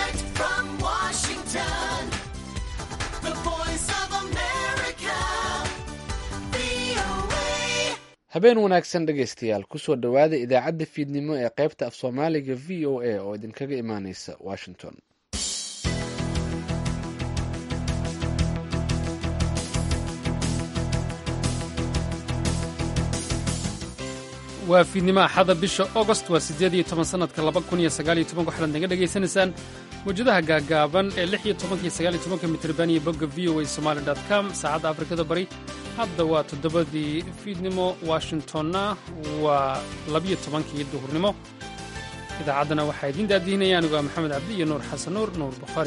Direct from Washington, the voice of America, VOA. habeen wanaagsan dhegaystayaal kusoo dhowaada idaacadda fiidnimo ee qaybta af soomaaliga v o a oo idinkaga imaaneysa washington waa fiidnimo axada bisha ogost waa siddeed iyo toban sannadka laba kun iyo sagaal iyo toban waxaad naga dhegaysanaysaan mawjadaha gaagaaban ee lix iyo tobanka iyo sagaal iyo tobanka mitriban iyo bogga v o a somali dot com saacadda afrikada bari hadda waa toddobadii fiidnimo washingtonna waa labiyo tobankii duhurnimo idaacaddana waxaa idiin daadihinaya anigu waa maxamed cabdi iyo nuur xasan nuur nuur bukhaari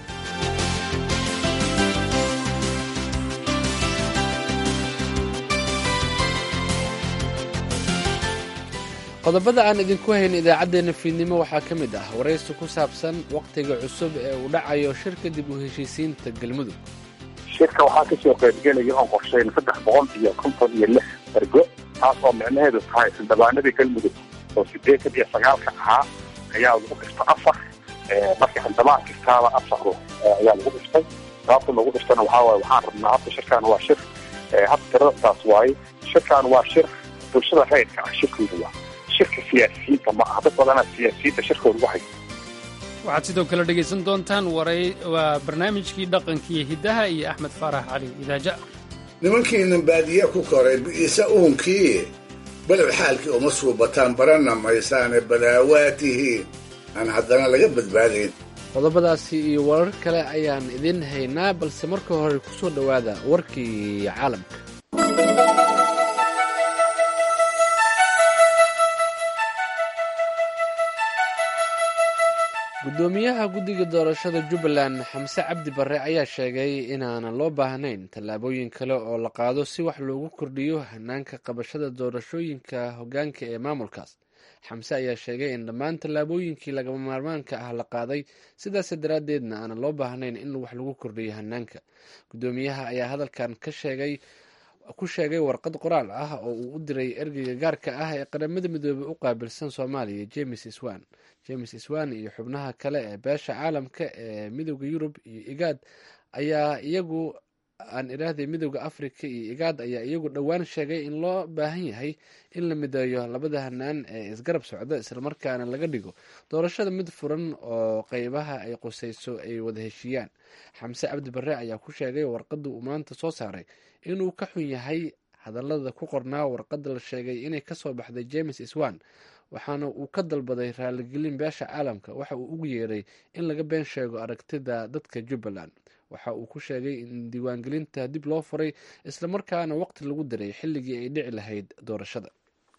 qodobada aan idinku hayn idaacaddeenna fiidnimo waxaa ka mid ah waraysi ku saabsan wakhtiga cusub ee uu dhacayo shirka dib u heshiisiinta galmudug shirka waxaa kasoo qaybgelaya oon qorshayn saddex boqol iyo konton iyo lix ergo taas oo micnaheedu tahay xildhibaanadii galmudug oo sideetan iyo sagaalka ahaa ayaa lagu dhifta afar marka xildhibaan kastaaba afar ruux ayaa lagu dhiftay sababta lagu dhiftana waxaa waaye waxaan rabnaa hadda shirkan waa shir hadda tirada taas waaye shirkan waa shir bulshada rayidka ah shirkooda waa shirka siyaasiyiinta ma aha dad badanaa siyaasiyiinta shirkooda waxay waxaad sidoo kale dhegaysan doontaan waray waa barnaamijkii dhaqankiiyo hiddaha iyo axmed faarax cali idaaja nimankiinan baadiye ku koray bi'isa uunkii balow xaalkii uma suubataan baranna maysaane balaawaatihiin aan haddana laga badbaadayn qodobadaasi iyo warar kale ayaan idin haynaa balse marka hore kusoo dhowaada warkii caalamka gudoomiyaha guddiga doorashada jubbaland xamse cabdi barre ayaa sheegay inaanan loo baahnayn tallaabooyin kale oo la qaado si wax loogu kordhiyo hanaanka qabashada doorashooyinka hoggaanka ee maamulkaas xamse ayaa sheegay in dhammaan tallaabooyinkii lagama maarmaanka ah la qaaday sidaas daraaddeedna aanan loo baahnayn in wax lagu kordhiyo hanaanka gudoomiyaha ayaa hadalkan ka sheegay ku sheegay warqad qoraal ah oo uu u diray ergeyga gaarka ah ee qaramada midoobey u qaabilsan soomaaliya james swan james swan iyo xubnaha kale ee beesha caalamka ee midooda yurub iyo igaad ayaa iyagu aan iraahday midooda africa iyo igaad ayaa iyagu dhowaan sheegay in loo baahan yahay in la mideeyo labada hanaan ee isgarab socda islamarkaana laga dhigo doorashada mid furan oo qeybaha ay qusayso ay wada heshiiyaan xamse cabdi barre ayaa ku sheegay warqadda uu maanta soo saaray inuu ka xun yahay hadallada ku qornaa warqadda la sheegay inay kasoo baxday james swan waxaana uu ka dalbaday raaligelin beesha caalamka waxa uu ugu yeeray in laga been sheego aragtida dadka jubbaland waxa uu ku sheegay in diiwaangelinta dib loo furay islamarkaana waqti lagu diray xilligii ay dhici lahayd doorashada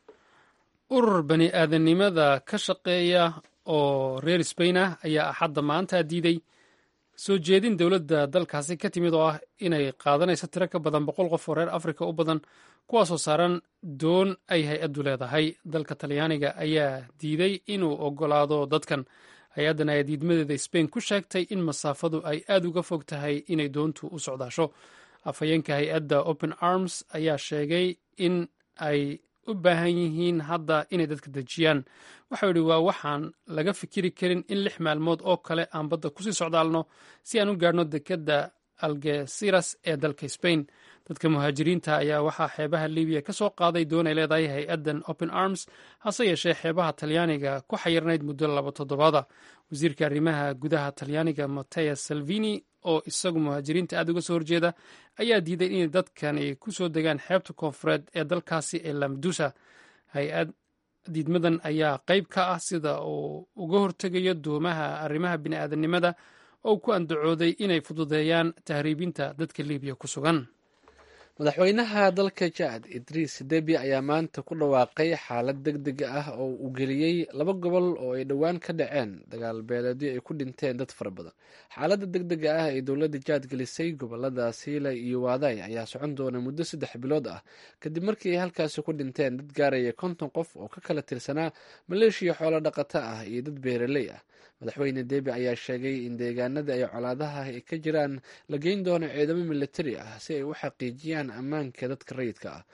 urur bani aadamnimada ka shaqeeya oo reer sbain ah ayaa axadda maanta diiday soo jeedin dowladda dalkaasi ka timid oo ah inay qaadanayso tiro ka badan boqol qof oo reer afrika u badan kuwaasoo saaran doon ay hay-addu leedahay dalka talyaaniga ayaa diiday inuu ogolaado dadkan hay-addan ayaa diidmadeeda sbain ku sheegtay in masaafadu ay aad uga fog tahay inay doontu u socdaasho afhayeenka hay-adda open arms ayaa sheegay in ay u baahan yihiin hadda inay dadka dejiyaan waxau idhi waa waxaan laga fikiri karin in lix maalmood oo kale aan badda kusii socdaalno si aan u gaarhno dekedda algesiras ee dalka sbain dadka muhaajiriinta ayaa waxaa xeebaha libiya ka soo qaaday doon ay leedahay hay-addan open arms hase yeeshee xeebaha talyaaniga ku xayirnayd muddo laba toddobaada wasiirka arrimaha gudaha talyaaniga mattea salvini oo isagu muhaajiriinta aad uga soo horjeeda ayaa diiday inay dadkani ku soo degaan xeebta koonfureed ee dalkaasi ee lamdusa hay-ad diidmadan ayaa qayb ka ah sida uu uga hortegayo doomaha arrimaha bini'aadanimada oo ku andacooday inay fududeeyaan tahriibinta dadka libiya ku sugan madaxweynaha dalka jaad idriis debi ayaa maanta ku dhawaaqay xaalad deg deg ah oo uu geliyey laba gobol oo ay dhowaan ka dhaceen dagaal beeleedyo ay ku dhinteen dad fara badan xaaladda deg dega ah ee dowladda jaad gelisay gobolada siila iyo waaday ayaa socon doona muddo saddex bilood ah kadib markii ay halkaasi ku dhinteen dad gaaraya konton qof oo ka kala tirsanaa maleeshiya xoolo dhaqato ah iyo dad beeraley ah madaxweyne debi ayaa sheegay in deegaanada ay colaadaha ay ka jiraan la geyn doono ciidamo militari ah si ay u xaqiijiyaan ammaanka dadka rayidka ah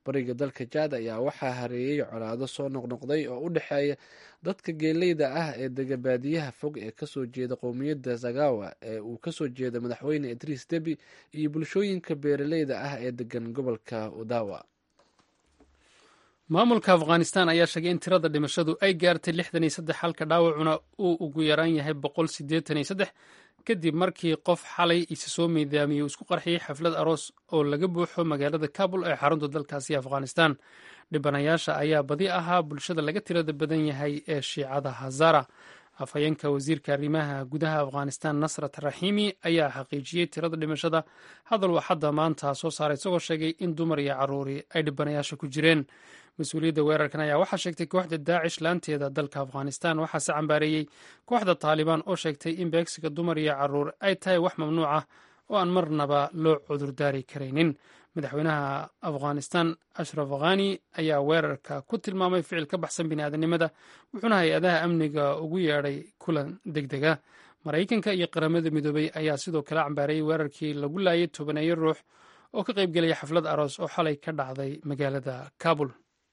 bariga dalka jaad ayaa waxaa hareeyey colaado soo noqnoqday oo u dhexeeya dadka geeleyda ah ee dega baadiyaha fog ee kasoo jeeda qowmiyadda zagawa ee uu kasoo jeeda madaxweyne idriis debi iyo bulshooyinka beeraleyda ah ee degan gobolka udawa maamulka afghanistan ayaa sheegay in tirada dhimashadu ay gaartay lixdan iyo saddex halka dhaawacuna uu ugu yaraan yahay boqol siddeetan iyo saddex kadib markii qof xalay isa soo miidaamiyey uu isku qarxiyey xaflad aroos oo laga buuxo magaalada kabul ee xarunta dalkaasi afghanistan dhibanayaasha ayaa badi ahaa bulshada laga tirada badan yahay ee shiicada hazara afhayeenka wasiirka arrimaha gudaha afghanistan nasrat raxiimi ayaa xaqiijiyey tirada dhimashada hadal uu xadda maanta soo saaray isagoo sheegay in dumar iyo caruuri ay dhibanayaasha ku jireen mas-uuliyadda weerarkan ayaa waxaa sheegtay kooxda daacish laanteeda dalka afghanistan waxaase cambaareeyey kooxda taalibaan oo sheegtay in beegsiga dumar iyo caruur ay tahay wax mamnuuc ah oo aan marnaba loo cudurdaari karaynin madaxweynaha afghanistan ashraf khani ayaa weerarka ku tilmaamay ficil ka baxsan biniaadanimada wuxuuna hay-adaha amniga ugu yeedhay kulan deg dega maraykanka iyo qaramada midoobay ayaa sidoo kale cambaareeyey weerarkii lagu laayay tobaneeyo ruux oo ka qaybgelaya xaflad aroos oo xalay ka dhacday magaalada kabul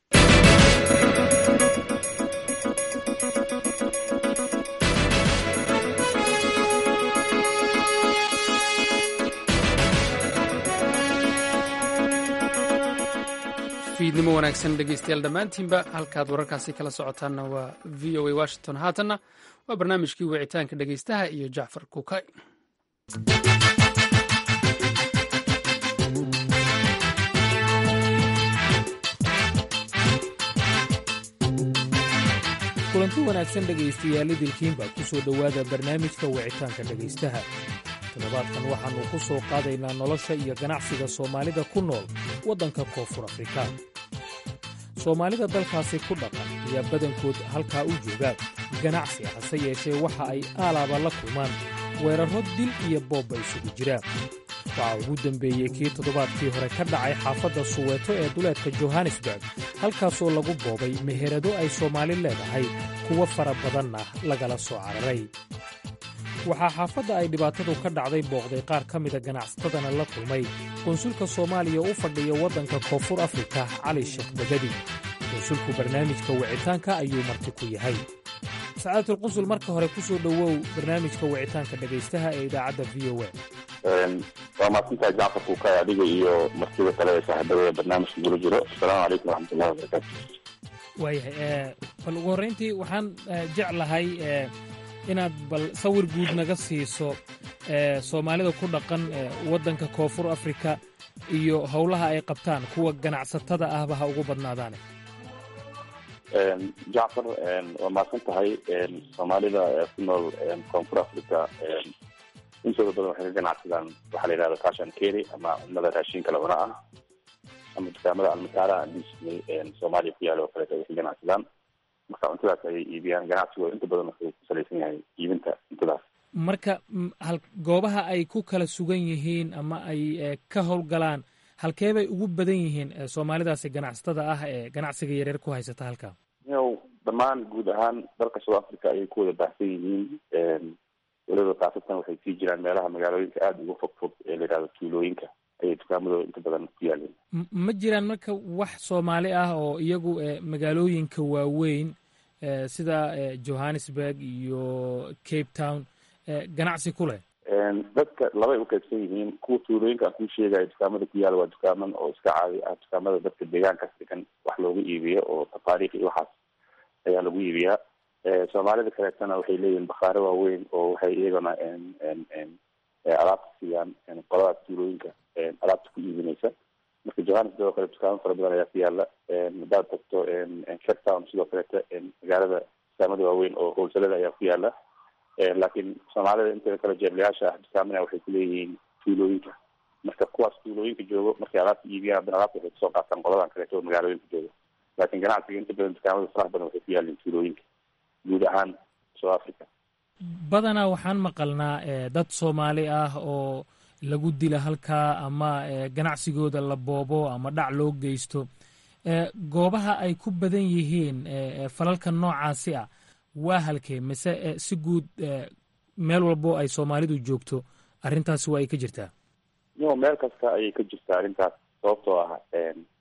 fiidnimo wanaagsan dhegeystayaal dhammaantiinba halkaad wararkaasi kala socotaanna waa v o a washington haatanna waa barnaamijkii wicitaanka dhegeystaha iyo jacfar kukay kulanti wanaagsan dhegaystayaal idilkiinbaa ku soo dhowaada barnaamijka wicitaanka dhegaystaha toddobaadkan waxaannu ku soo qaadaynaa nolosha iyo ganacsiga soomaalida ku nool waddanka koonfur afrika soomaalida dalkaasi ku dhaqan ayaa badankood halkaa u joogaan ganacsi hase yeeshee waxa ay aalaaba la kulmaan weerarro dil iyo boobba isugu jiraan waxaa ugu dembeeyey kii toddobaadkii hore ka dhacay xaafadda suweeto ee duleedka johannesburg halkaasoo lagu boobay meherado ay soomaali leedahay kuwo fara badanna lagala soo cararay waxaa xaafadda ay dhibaatadu ka dhacday booqday qaar ka mida ganacsatadana la kulmay konsulka soomaaliya u fadhiya waddanka koonfur afrika cali sheekh bagadi konsulku barnaamijka wicitaanka ayuu marti ku yahay sacaadatul marka hore ku soo dhowow barnaamijka wicitaanka dhegaystaha ee idaacadda v o a waa mahadsantahay jacfar kuukay adiga iyo martida kale ee saaxiibada barnaamijka gula jiro asalaamu calaykum waraxmatullahi wabarakaatu waayahay bal ugu horrayntii waxaan jeclahay inaad bal sawir guud naga siiso soomaalida ku dhaqan waddanka koonfur afrika iyo howlaha ay qabtaan kuwa ganacsatada ahba ha ugu badnaadaane jacfar waa mahadsan tahay soomaalida ku nool koonfur africa intooda badan waxay ka ganacsadaan waxaa la yidhahda cash and carry ama cunnada raashinka la cuna ah ama dukaamada almataara disney soomaaliya ku yaala oo kaleeto ay ka ganacsadaan marka cuntadaas ayay iibiyaan ganacsigooda inta badan wuxuu ku salaysan yahay iibinta cuntadaas marka hal goobaha ay ku kala sugan yihiin ama ay ka howlgalaan halkee bay ugu badan yihiin soomaalidaasi ganacsatada ah ee ganacsiga yaryar ku haysata halkaa yow dhammaan guud ahaan dalka south africa ayay ku wada baahsan yihiin weliba kaasatan waxay sii jiraan meelaha magaalooyinka aada uga fog fog ee la yidhahdo tuulooyinka ayay dukaamadooda inta badan ku yaaleen ma jiraan marka wax soomaali ah oo iyagu magaalooyinka waaweyn sida johannesburg iyo cape town ganacsi ku leh dadka labay u qaybsan yihiin kuwa tuulooyinka aan kuu sheegayo dukaamada ku yaala waa dukaaman oo iska caadi ah dukaamada dadka deegaankaas degan wax looga iibiyo oo tafaariikh iyo waxaas ayaa lagu iibiyaa soomaalida kaleetana waxay leeyihiin bakhaare waaweyn oo waxay iyagana alaabta siiyaan qoladaas tuulooyinka alaabta ku iibinaysa marka johannesburg oo kale dukaamo fara badan ayaa ku yaala haddaad tagto cape town sidoo kaleeta magaalada dukaamada waaweyn oo howlsalada ayaa ku yaala laakiin soomaalida inteeda kale jeeblayaasha ah dukaamana waxay kuleeyihiin tuulooyinka marka kuwaas tuulooyinka joogo markay alaabta iibiyaan haddana alaabta waxay kasoo qaataan qoladan kaleeto oo magaalooyinka joogo laakiin ganacsiga inta badan dukaamada faraha badan waxay ku yaalin tuulooyinka guud ahaan south africa badanaa waxaan maqalnaa dad soomaali ah oo lagu dila halkaa ama ganacsigooda la boobo ama dhac loo geysto goobaha ay ku badan yihiin falalka noocaasi ah waa halkee mise si guud meel walbo ay soomaalidu joogto arrintaasi waa ay ka jirtaa yo meel kasta ayay ka jirtaa arrintaas sababtoo ah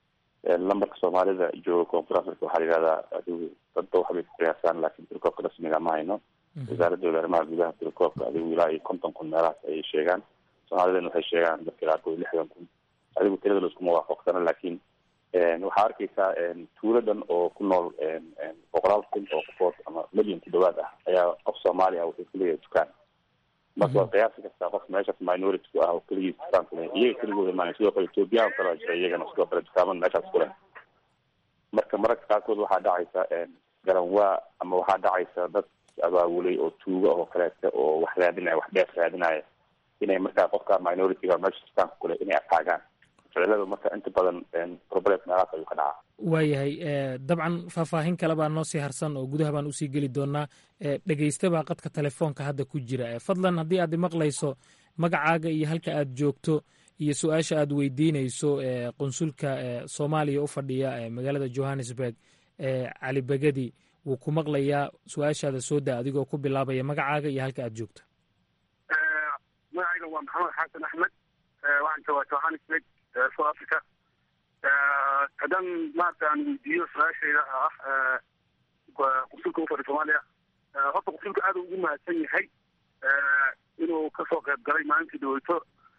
lambarka soomaalida jooga koonfur africa waxaa la yihahdaa adigu dadba waxbay ku qiyaasaan laakiin tirakoobka rasmiga ma hayno wasaaradooda arrimaha gudaha tirakoobka adigu ilaa iyo konton kun meelahaas ayay sheegaan soomaalidana waxay sheegaan dadka qaarkood lixdan kun adigu tirada laiskuma waafaqsano laakiin waxaa arkeysaa tuuladan oo ku nool boqolaal kun oo qofood ama milyan ku dhawaad ah ayaa qof soomaali ah wuxuu kuleeyahay dukaan marka waa qiyaasi kartaa qof meeshaas minority ku ah oo keligiis dukaan kule iyaga keligooda maan sidoo kale ethoobiyan kalaa jira iyagana sidoo kale dukaaman meeshaas kule marka mararka qaarkood waxaa dhacaysa garanwaa ama waxaa dhacaysa dad abaabulay oo tuuga oo kaleeta oo wax raadinaya wax dheef raadinaya inay markaa qofka minority-ga meesha dukaanka kule inay ataagaan ficilada marka inta badan problem meelahaas ayuu ka dhacaa waayahay dabcan faahfaahin kale baa noo sii harsan oo gudaha baan usii geli doonaa dhegeysta baa qadka telefoonka hadda ku jira fadlan haddii aad maqlayso magacaaga iyo halka aad joogto iyo su-aasha aad weydiinayso qunsulka soomaaliya u fadhiya magaalada johannesburg cali begedi wuu ku maqlayaa su-aashaada soo daa adigoo ku bilaabaya magacaaga iyo halka aad joogto magacayga waa maxamed xasan axmed waxaan joogaa johannesburg south africa haddaan maarata aan weydiiyo su-aashayda ah qunsulka ufadhi soomaaliya horta qunsulka aad ugu mahadsan yahay inuu kasoo qayb galay maalintii dhaweyto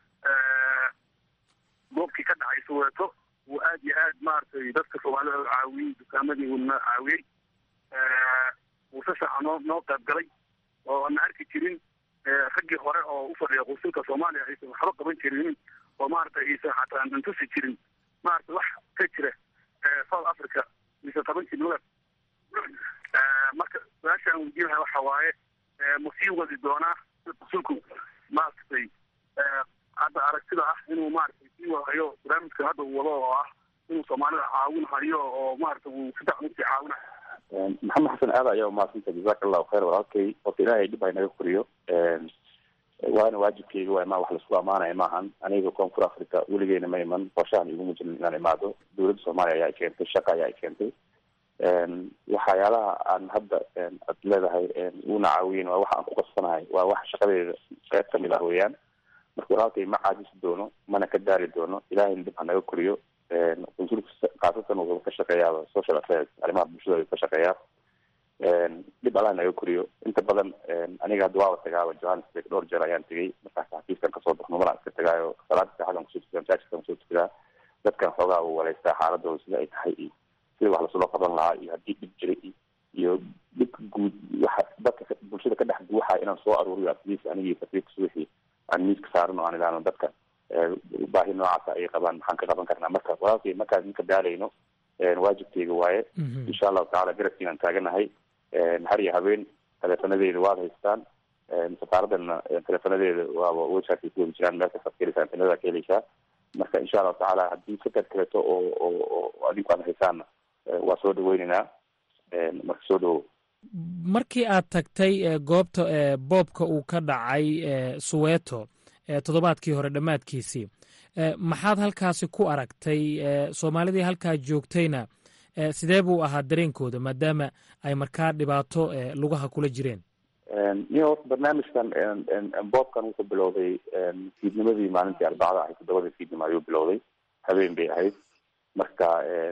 goobkii ka dhacay soweeto uu aad iyo aad maaragtay dadka soomaalida caawiyey dukaamadii uuna caawiyey uu si fiican noo noo qayb galay oo ana arki jirin raggii hore oo u fadhiya qunsulka soomaaliya aysan waxba qaban jirin oo maaragtay aysan xataa antusi jirin maaragtay wax ka jira south africa mise tobankii nolad marka su-aasha aan weydiinahay waxa waaye ma sii wadi doonaa qunsulku maaragtay hadda aragtida ah inuu maaragtay sii wadayo barnaamijka hadda uu wado oo ah inuu soomaalida caawin hayo oo maaragtay uu si fiican usii caawinayo maxamed xasan aad ayaa umahadsanta jazaka allahu khayr walaalkay horta ilaahay dhib haynaga koriyo waana waajibkeyga waa imaan wax laisku amaanaya maahan aniga koonfur africa weligeena ma iman qorshahan iguma jirin inaan imaado dowladda soomaaliya ayaa i keentay shaqa ayaa i keentay waxyaalaha aan hadda ad leedahay una caawiyen waa waxa aan ku qasbanahay waa wax shaqadeeda qayb kamid ah weeyaan marka walaalkay ma caajisi doono mana ka daari doono ilahayna dhib hanaga koriyo qunsulka khaasatan wuxuu ka shaqeeyaa social affairs arrimaha bulshada ayuu ka shaqeeyaa dhib allah naga koriyo inta badan aniga hadda waaba tagaaba johannesburg dhowr jeer ayaan tegay markaas xafiiskan kasoo baxno malaan iska tagaayo salaada saxadan kusoo tukadaa masaajidkan kusoo tukadaa dadkan xoogaa uu waleystaa xaaladooda sida ay tahay iyo sida wax lasula qaban lahaa iyo haddii dhib jira iyo dhibka guud waxa dadka bulshada ka dhex buuxaya inaan soo aruuriyo atleast anigii safiirka subaxii aan miiska saaran oo aan idhaahno dadka baahi noocaasa ay qabaan maxaan ka qaban karnaa marka walaalkay markaan ninka daalayno waajibkeyga waaye insha allahu tacala garabkiinaan taaganahay har iyo habeen teleefonadeeda waad haystaan safaaradana teleefonadeeda waaba websiteka ku wadi jiraan meel kastaad ka heleysaa internetada ka heleysaa marka insha allahu tacaala haddii fikad kaleeto oo oo adinku aad haysaanna waa soo dhaweyneynaa marka soo dhawow markii aad tagtay goobta boobka uu ka dhacay suweeto toddobaadkii hore dhammaadkiisii maxaad halkaasi ku aragtay soomaalidii halkaa joogtayna sidee buu ahaa dareenkooda maadaama ay markaa dhibaato lugaha kula jireen iyo horta barnaamijkan boobkan wuxuu bilowday fiidnimadii maalintii arbacada ahayd toddobadii fiidnimo ayuu bilowday habeen bay ahayd marka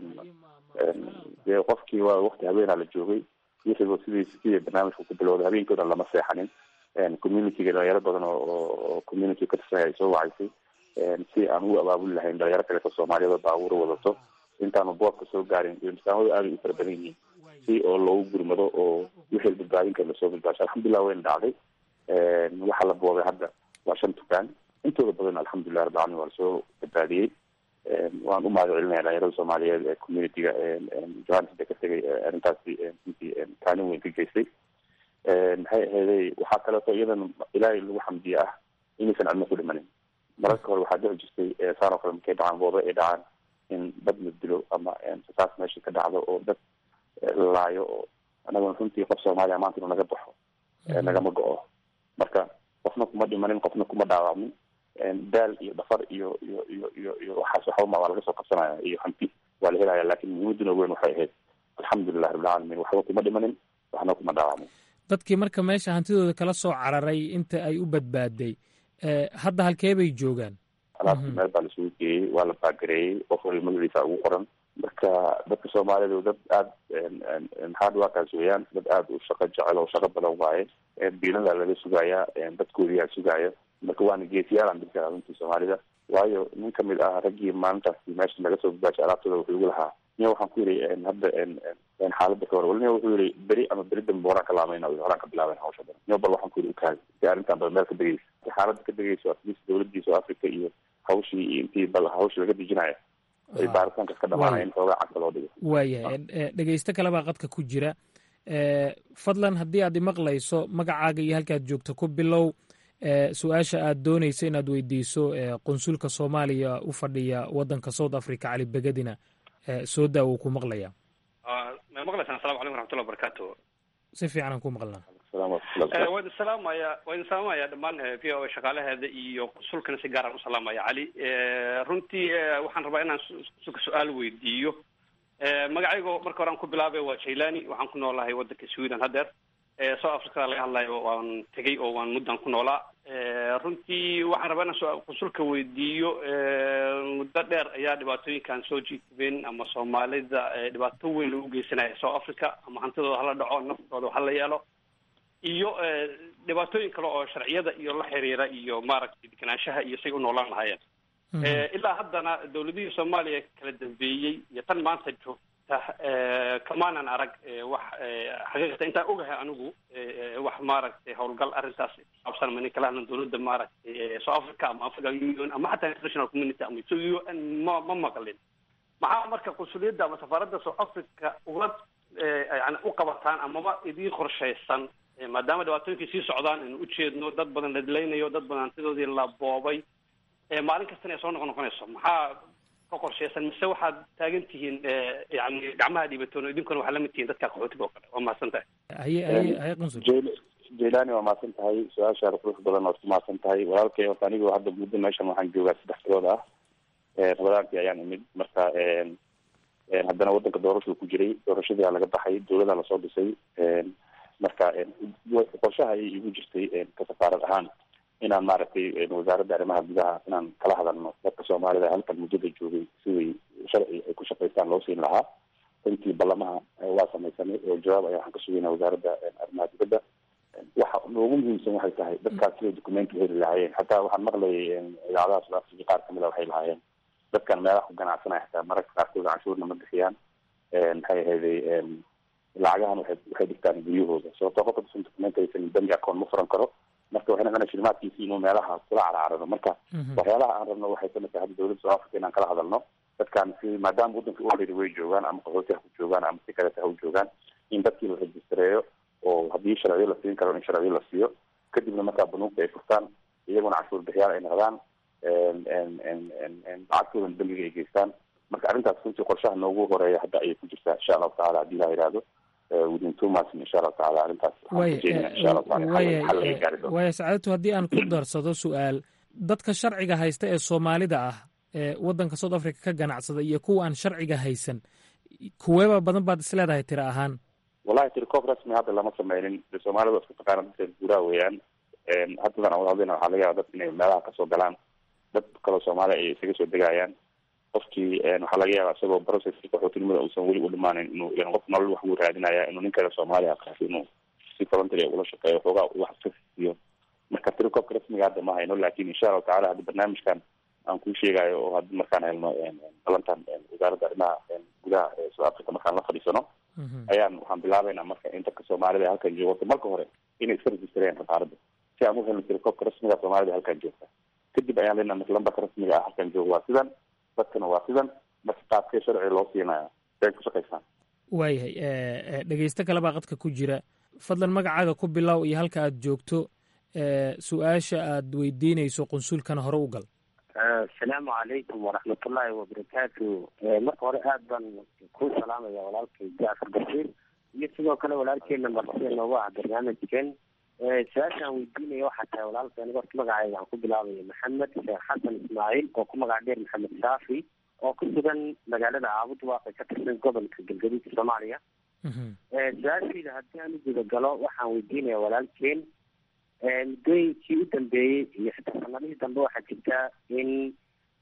dee qofkii waa wakti habeenaa la joogay wixiiba sidii sidii barnaamijku ku bilowday habeenkii o dhan lama seexanin communityga dhalinyaro badan oo community ka tirsan ay soo wacaysay si aan u abaabuli lahayn dhalinyaro kaleeto soomaaliyeed oo baabuura wadato intaanu boobka soo gaarin iyo misaamadu aad ay u fara badan yihiin si oo loogu gurmado oo wixii badbaadin kara lasoo badbaasho alxamdulilah wayna dhacday waxaa la boobay hadda waa shan dukaan intooda badan alxamdulilah rabbi alamin waa lasoo badbaadiyey waan u mahad celinaya dhalinyarada soomaaliyeed ee communityga johannesburg ka tegay arrintaasi runtii kaalin weyn ka geystay maxay aheeday waxaa kaleeto iyadan ilaahay lagu xamdiye ah inaysan cidna ku dhimanin mararka hore waxaa dhici jirtay saan oo kale markay dhacaan boobe ay dhacaan in dad la dilo ama saas meesha ka dhacdo oo dad laayo oo anaguna runtii qof soomaaliya maanta inuu naga baxo nagama go-o marka qofna kuma dhimanin qofna kuma dhaawacmin daal iyo dhafar iyo iyo iyo iyo iyo waxaas waxbama waa laga soo qabsanaya iyo hanti waa la helaya lakin muhiimaduna weyn waxay ahayd alxamdulilah rabbilcaalamiin waxba kuma dhimanin waxna kuma dhaawacmin dadkii marka meesha hantidooda kala soo cararay inta ay u badbaaday hadda halkee bay joogaan alaabtii meel baa lasugu geeyey waa la baagareeyey qof waliba magaciisa ugu qoran marka marka dadka soomaalidu dad aada hard workers weeyaan dad aada u shaqo jecel oo shaqo badan waaye biilada laga sugayaa dadkoodiyaa sugaya marka waana geesiyaalan dadka runtii soomaalida waayo nin kamid ah raggii maalintaasi meesha laga soo babaashay alaabtooda wuxuu igu lahaa niya waxaan ku yidhi hadda xaaladda ka hor wali niya wuxuu yihi beri ama beri dambe horaan ka laamayna horaan ka bilaaben hawsha badan niya bal waxaan ku yidhi ukaadi si arrintan bal meel ka degeysa si xaaladda ka degeyso atleast dawladii south africa iyo hawshii iyo intii bal hawshii laga dejinayo ay baaritaankas ka dhamaanaya in xoogaa cagta loo dhigo waayahay dhegeysto kale baa qadka ku jira fadlan haddii aad imaqlayso magacaaga iyo halkaad joogto ku bilow su-aasha aad doonayso inaad weydiiso qonsulka soomaaliya u fadhiya wadanka south africa cali begadina soo daa wuu ku maqlaya ma maqlaysaan asalamu calaykum waraxmatullah wabarakaatu si fiican aan ku maqlnaa waa idin salaamaya waa idin salaamaya dhammaan v o a shaqaalaheeda iyo qonsulkana si gaaraan u salaamaya cali runtii waxaan rabaa inaan qonsulka su-aal weydiiyo magacaygo marka hore aan ku bilaabay waa jailani waxaan ku noolahay wadanka sweden haddeer south africada laga hadlayo waan tegay oo waan muddan ku noolaa runtii waxaan rabaa inaan qonsulka weydiiyo muddo dheer ayaa dhibaatooyinkan soo jiitibeen ama soomaalida dhibaato weyn lagu geysanaya south africa ama hantidooda hala dhaco naftooda hala yeelo iyo dhibaatooyin kale oo sharciyada iyo la xiriira iyo maaragtay deganaanshaha iyo say u noolaan lahaayeen ilaa haddana dawladihii soomaaliya kala dambeeyey iyo tan maanta joogta kamaanan arag wax xaqiiqata intaan ogahay anigu wax maaragtay howlgal arrintaas kusaabsan ma kala hadlan dawladda maaragtay south africa ama africa union ama xataa international community ama u n ma ma maqlin maxaa marka qunsuliyadda ama safaaradda south africa uga yani u qabataan amaba idiin qorshaysan maadaama dhibaatooyinkii sii socdaan inu ujeedno dad badan la dilaynayo dad badan hantidoodii la boobay maalin kastana ay soo noqon noqonayso maxaa ka qorshaysan mise waxaad taagan tihiin yani gacmaha dhiibatoon idinkuna waxaa lamid tihiin dadka qaxootiga oo kale waa mahadsan tahay haye haye haye qunsul jailani waa mahadsan tahay su-aashaada qurux badan waad ku mahadsan tahay walaalkay horta anigu hadda muddo meeshan waxaan joogaa saddex bilood ah rabadaankii ayaan imid marka haddana wadanka doorashuu ku jiray doorashadii aa laga baxay dawladaa lasoo dhisay marka qorshaha ayay igu jirtay ka safaarad ahaan inaan maaragtay wasaaradda arrimaha gudaha inaan kala hadalno dadka soomaalida halkan muddada joogay siday sharci ay ku shaqaystaan loo siin lahaa intii ballamaha waa samaysanay oo jawaab ayaa waxaan ka sugaynaa wasaaradda arrimaha dibadda waxa noogu muhiimsan waxay tahay dadkaas siday documenti heli lahaayeen xataa waxaan maqlayay idaacadaha south africa qaar kamid a waxay lahaayeen dadkan meelaha ku ganacsanaya xataa mararka qaarkood canshuurna ma bixiyaan maxay ahayday lacagahan waxay waxay dhigtaan guryahooda sababtoo qofka dusan document aysan bangi account ma furan karo marka waxay noqonaya shilimaadkiisi inuu meelaha kula carcarano marka waxyaalaha aan rabno waxay kamid tahay hadda dawladda south africa inaan kala hadalno dadkan si maadaama waddanka already way joogaan ama qaxooti ha ku joogaan ama si kaleta ha u joogaan in dadkii la rejistareeyo oo haddii sharciyo la siin karo in sharciyo la siiyo kadibna markaa banuugta ay furtaan iyaguna canshuur bixiyaal ay noqdaan lacagtoodan bangiga ay geystaan marka arrintaas runtii qorshaha noogu horeeya hadda ayay ku jirtaa insha allahu tacala haddii ilaha yihahdo within two months insha allahu tacala arrintaas waaya sacaadatu haddii aan ku darsado su-aal dadka sharciga haysta ee soomaalida ah ee waddanka south africa ka ganacsada iyo kuwa aan sharciga haysan kuweeba badan baad is leedahay tira ahaan wallahi tirikoob rasmi hadda lama sameynin de soomaalida waa isku taqaana dadka guuraha weeyaan haddadan aan wada hadlayna waxaa laga yaaba dadka inay meelaha kasoo galaan dad kaloo soomaaliya ay isaga soo degayaan qofkii waxaa laga yaaba isagoo processki qaxootinimada uusan weli u dhimaanin inuu yan qof nolol wax uu raadinaya inuu nin kale soomaaliya qaasi inuu si voluntary ula shaqeeyo xoogaa wax iska siiyo marka tirikoobka rasmiga hadda ma hayno lakin insha allahu tacala hadda barnaamijkan aan kuu sheegayo oo haddi markaan helno balantan wasaaradda arrimaha gudaha ee south africa markaan la fadhiisano ayaan waxaan bilaabeynaa marka in dadka soomaalida halkan joogo marka hore inay iska registreen safaaradda si aan u helno tirikoobka rasmiga soomaalida halkan joogta kadib ayaan leenaha marka lambarka rasmiga ah halkan jooga waa sidan dadkana waa sidan marka qaabkee sharci loo siinaya siay ku shaqaysaan waayahay dhegeysto kale baa qadka ku jira fadlan magacaaga ku bilow iyo halka aad joogto su-aasha aad weydiinayso qunsulkana hore u gal asalaamu calaykum waraxmatullaahi wabarakaatu marka hore aad baan ku salaamaya walaalkay jaafar bashiir iyo sidoo kale walaalkeena martida noogu ah barnaamijkan su-aashaan weydiinaya waxaa tahay walaalka aniga horta magacayga waxaan ku bilaabaya maxamed sheekh xasan ismaaciil oo ku magac dheer maxamed shaafi oo ku sugan magaalada caabud waaqi ka tirsan gobolka galgaduudka soomaaliya su-aashayda haddii aan u gudagalo waxaan weydiinaya walaalkeen muddooyinkii u dambeeyey iyo xitaa sanadihii dambe waxaa jirta in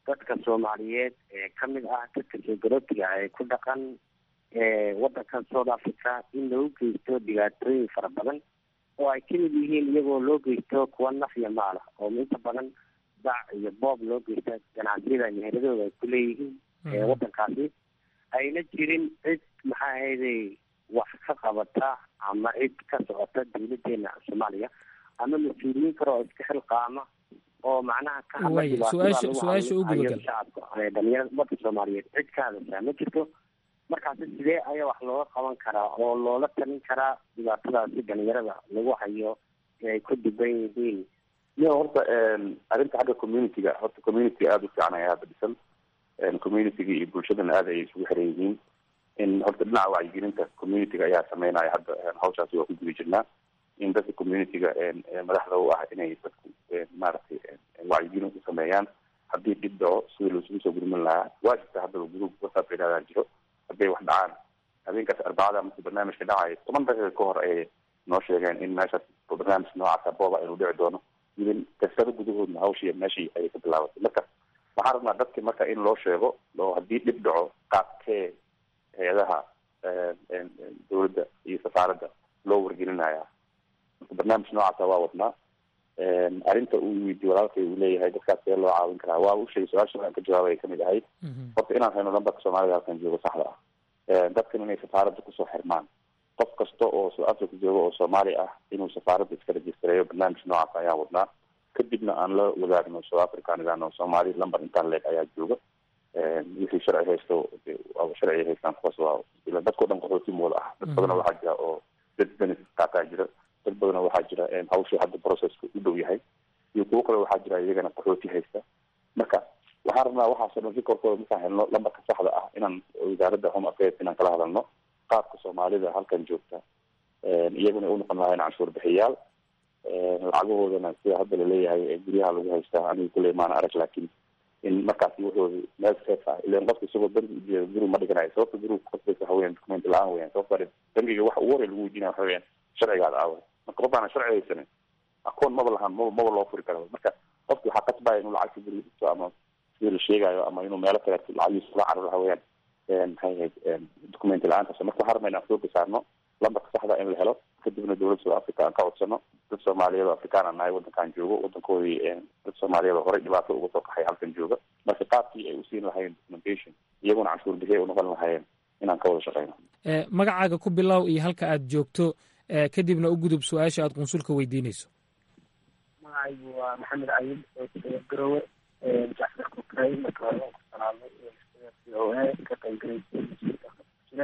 dadka soomaaliyeed ee kamid ah dadka soogalotiga ee ku dhaqan wadankan south africa in loo geysto dhibaatooyin fara badan oo ay kamid yihiin iyagoo loo geysto kuwa naf iyo maal ah oo inta badan dac iyo boob loo geysta ganacsiyada meheradooda ay ku leeyihiin wadankaasi ayna jirin cid maxaa ahayday wax ka qabata ama cid ka socota dawladeena soomaaliya ama mas-uuliyiin kale oo iska xilqaama oo macnaha ka hadla Waaya, dhibaatada su-aasha- lagu su-aasha u hayo gudagal. shacabka ee dhalinyarada ummadda soomaaliyeed cid ka hadashaa ma jirto markaasi sidee ayaa wax looga qaban karaa oo loola talin karaa dhibaatadaasi dhalinyarada lagu hayo ee ay ku dhiban yihiin yo horta arrinta xagga community-ga horta community aada u fiican ayaa hadda dhisan community-ga iyo bulshadana aada ay isugu xiran yihiin in horta dhinaca wacyigelinta community-ga ayaa sameynaya hadda hawshaasi waa ku guda jirnaa in dadka community-ga madaxda u ah inay dadku maaragtay wacyigelin u sameeyaan haddii dhib dhaco sidii laisugu soo gurmin lahaa waa jirta haddaba group whatsapp yidhahdaa jiro hadday wax dhacaan habeenkaas arbacada markii barnaamijka dhacayo toban daqiiqa ka hor ayay noo sheegeen in meeshaas barnaamij noocaasa booba inuu dhici doono idin kasado gudahoodna hawshii meeshii ayay ka bilaabatay marka waxaan rabnaa dadki marka in loo sheego oo haddii dhib dhaco qaabkee hay-adaha dowladda iyo safaaradda loo wargelinaya marka barnaamij noocaasa waa wadnaa arrinta uu weydiye walaalkay uu leeyahay dadkaas see loo caawin karaa waa u sheegay su-aasha aan ka jawaabay kamid ahayd horta inaan hayno lambarka soomaalida halkan joogo saxda ah dadkan inay safaaradda kusoo xirmaan qof kasta oo south africa jooga oo soomaali ah inuu safaaradda iska rejistareeyo barnaamij noocaas ayaan wadnaa kadibna aan la wadaagno south africa aan idhaahno soomaali lamber intaan leeg ayaa jooga wixii sharci haysto sharci haystaan kuwaas waa ila dadkao dhan qaxooti mooda ah dad badana waxaa jira oo dad benefit qaataa jira dad badana waxaa jira hawshii hadda processka u dhow yahay iyo kuwo kale waxaa jira iyagana qaxooti haysta marka waxaan rabnaa waxaasoo dhan rikorkooda markaan helno lambarka saxda ah inaan wasaaradda home affairs inaan kala hadalno qaabka soomaalida halkan joogta iyaguna u noqon lahayn canshuur bixiyaal lacagahoodana sida hadda laleeyahay guryaha lagu haystaa aniga kuley maana arag laakiin in markaasi wuxooda meel safe ah ilan qofka isagoo bangi ujeeda guri ma dhiganayo sababta guriga kuqasbaysa waxa weyan document la-aan weyan sababta bangiga waxa ugu horey lagu weydiinaya waxa weyan sharcigaada aawa marka qof aana sharci haysanin akoon maba lahaan maba maba loo furi karo marka qofki waxaa qasbaya inuu lacagta guriga dhigto ama sidii la sheegayo ama inuu meelo kale lacagiisa kula cararo waxa weeyaan maxay ahayd document la-aantaas marka waxaan rabnaa inaan xooga saarno lambarka saxda in la helo kadibna dowladda south africa aan ka codsano dad soomaaliyeed oo afrikaan aan nahay wadankan joogo wadankoodii dad soomaaliyeed oo horey dhibaato uga soo kaxay halkan jooga marka qaabkii ay usiin lahayeen documentation iyaguna canshuur bixiya unoqon lahayeen inaan ka wada shaqeyno Eh, magacaaga ku bilow iyo halka aad joogto eh, kadibna u gudub su-aasha aad qunsulka weydiinayso magacaygu waa maxamed cayid oo jooga garowe jacfar kukray marka hore waan ku salaamay c o a ka qaybgalaysa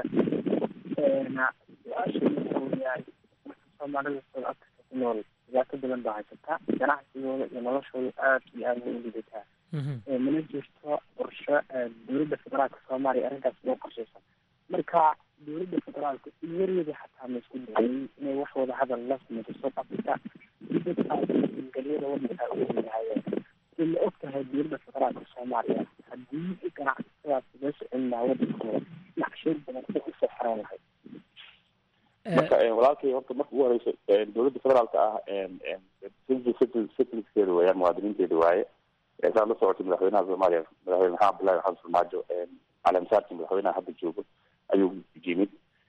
su-aasha wuxuu yahay soomaalida south africa ku nool dhibaato badan baa haysataa ganacsigooda iyo noloshooda aad iyo aad way u lidataa mana jirto qorshe dowladda federaalka soomaaliya arrintaas loo qorsheysan marka dowladda federaalka iyaryada xataa ma isku dayay inay wax wada hadal la samayso south africa si dadkaas galyada wadanka u weynaayeen si ma og tahay dowladda federaalka soomaaliya haddii ganacsadaas loo socon lahaa wadankooda naqsheed badan ay usoo xeran lahayd marka walaalkay horta marka ugu horeysa dowladda federaalka ah citizenkeeda weeyaan muwaadiniinteeda waaye saad la socotay madaxweynaha soomaaliya madaxweyne maxamed abdullahi maxamed farmaajo caleemasaarkii madaxweynaha hadda joogo ayuu yimid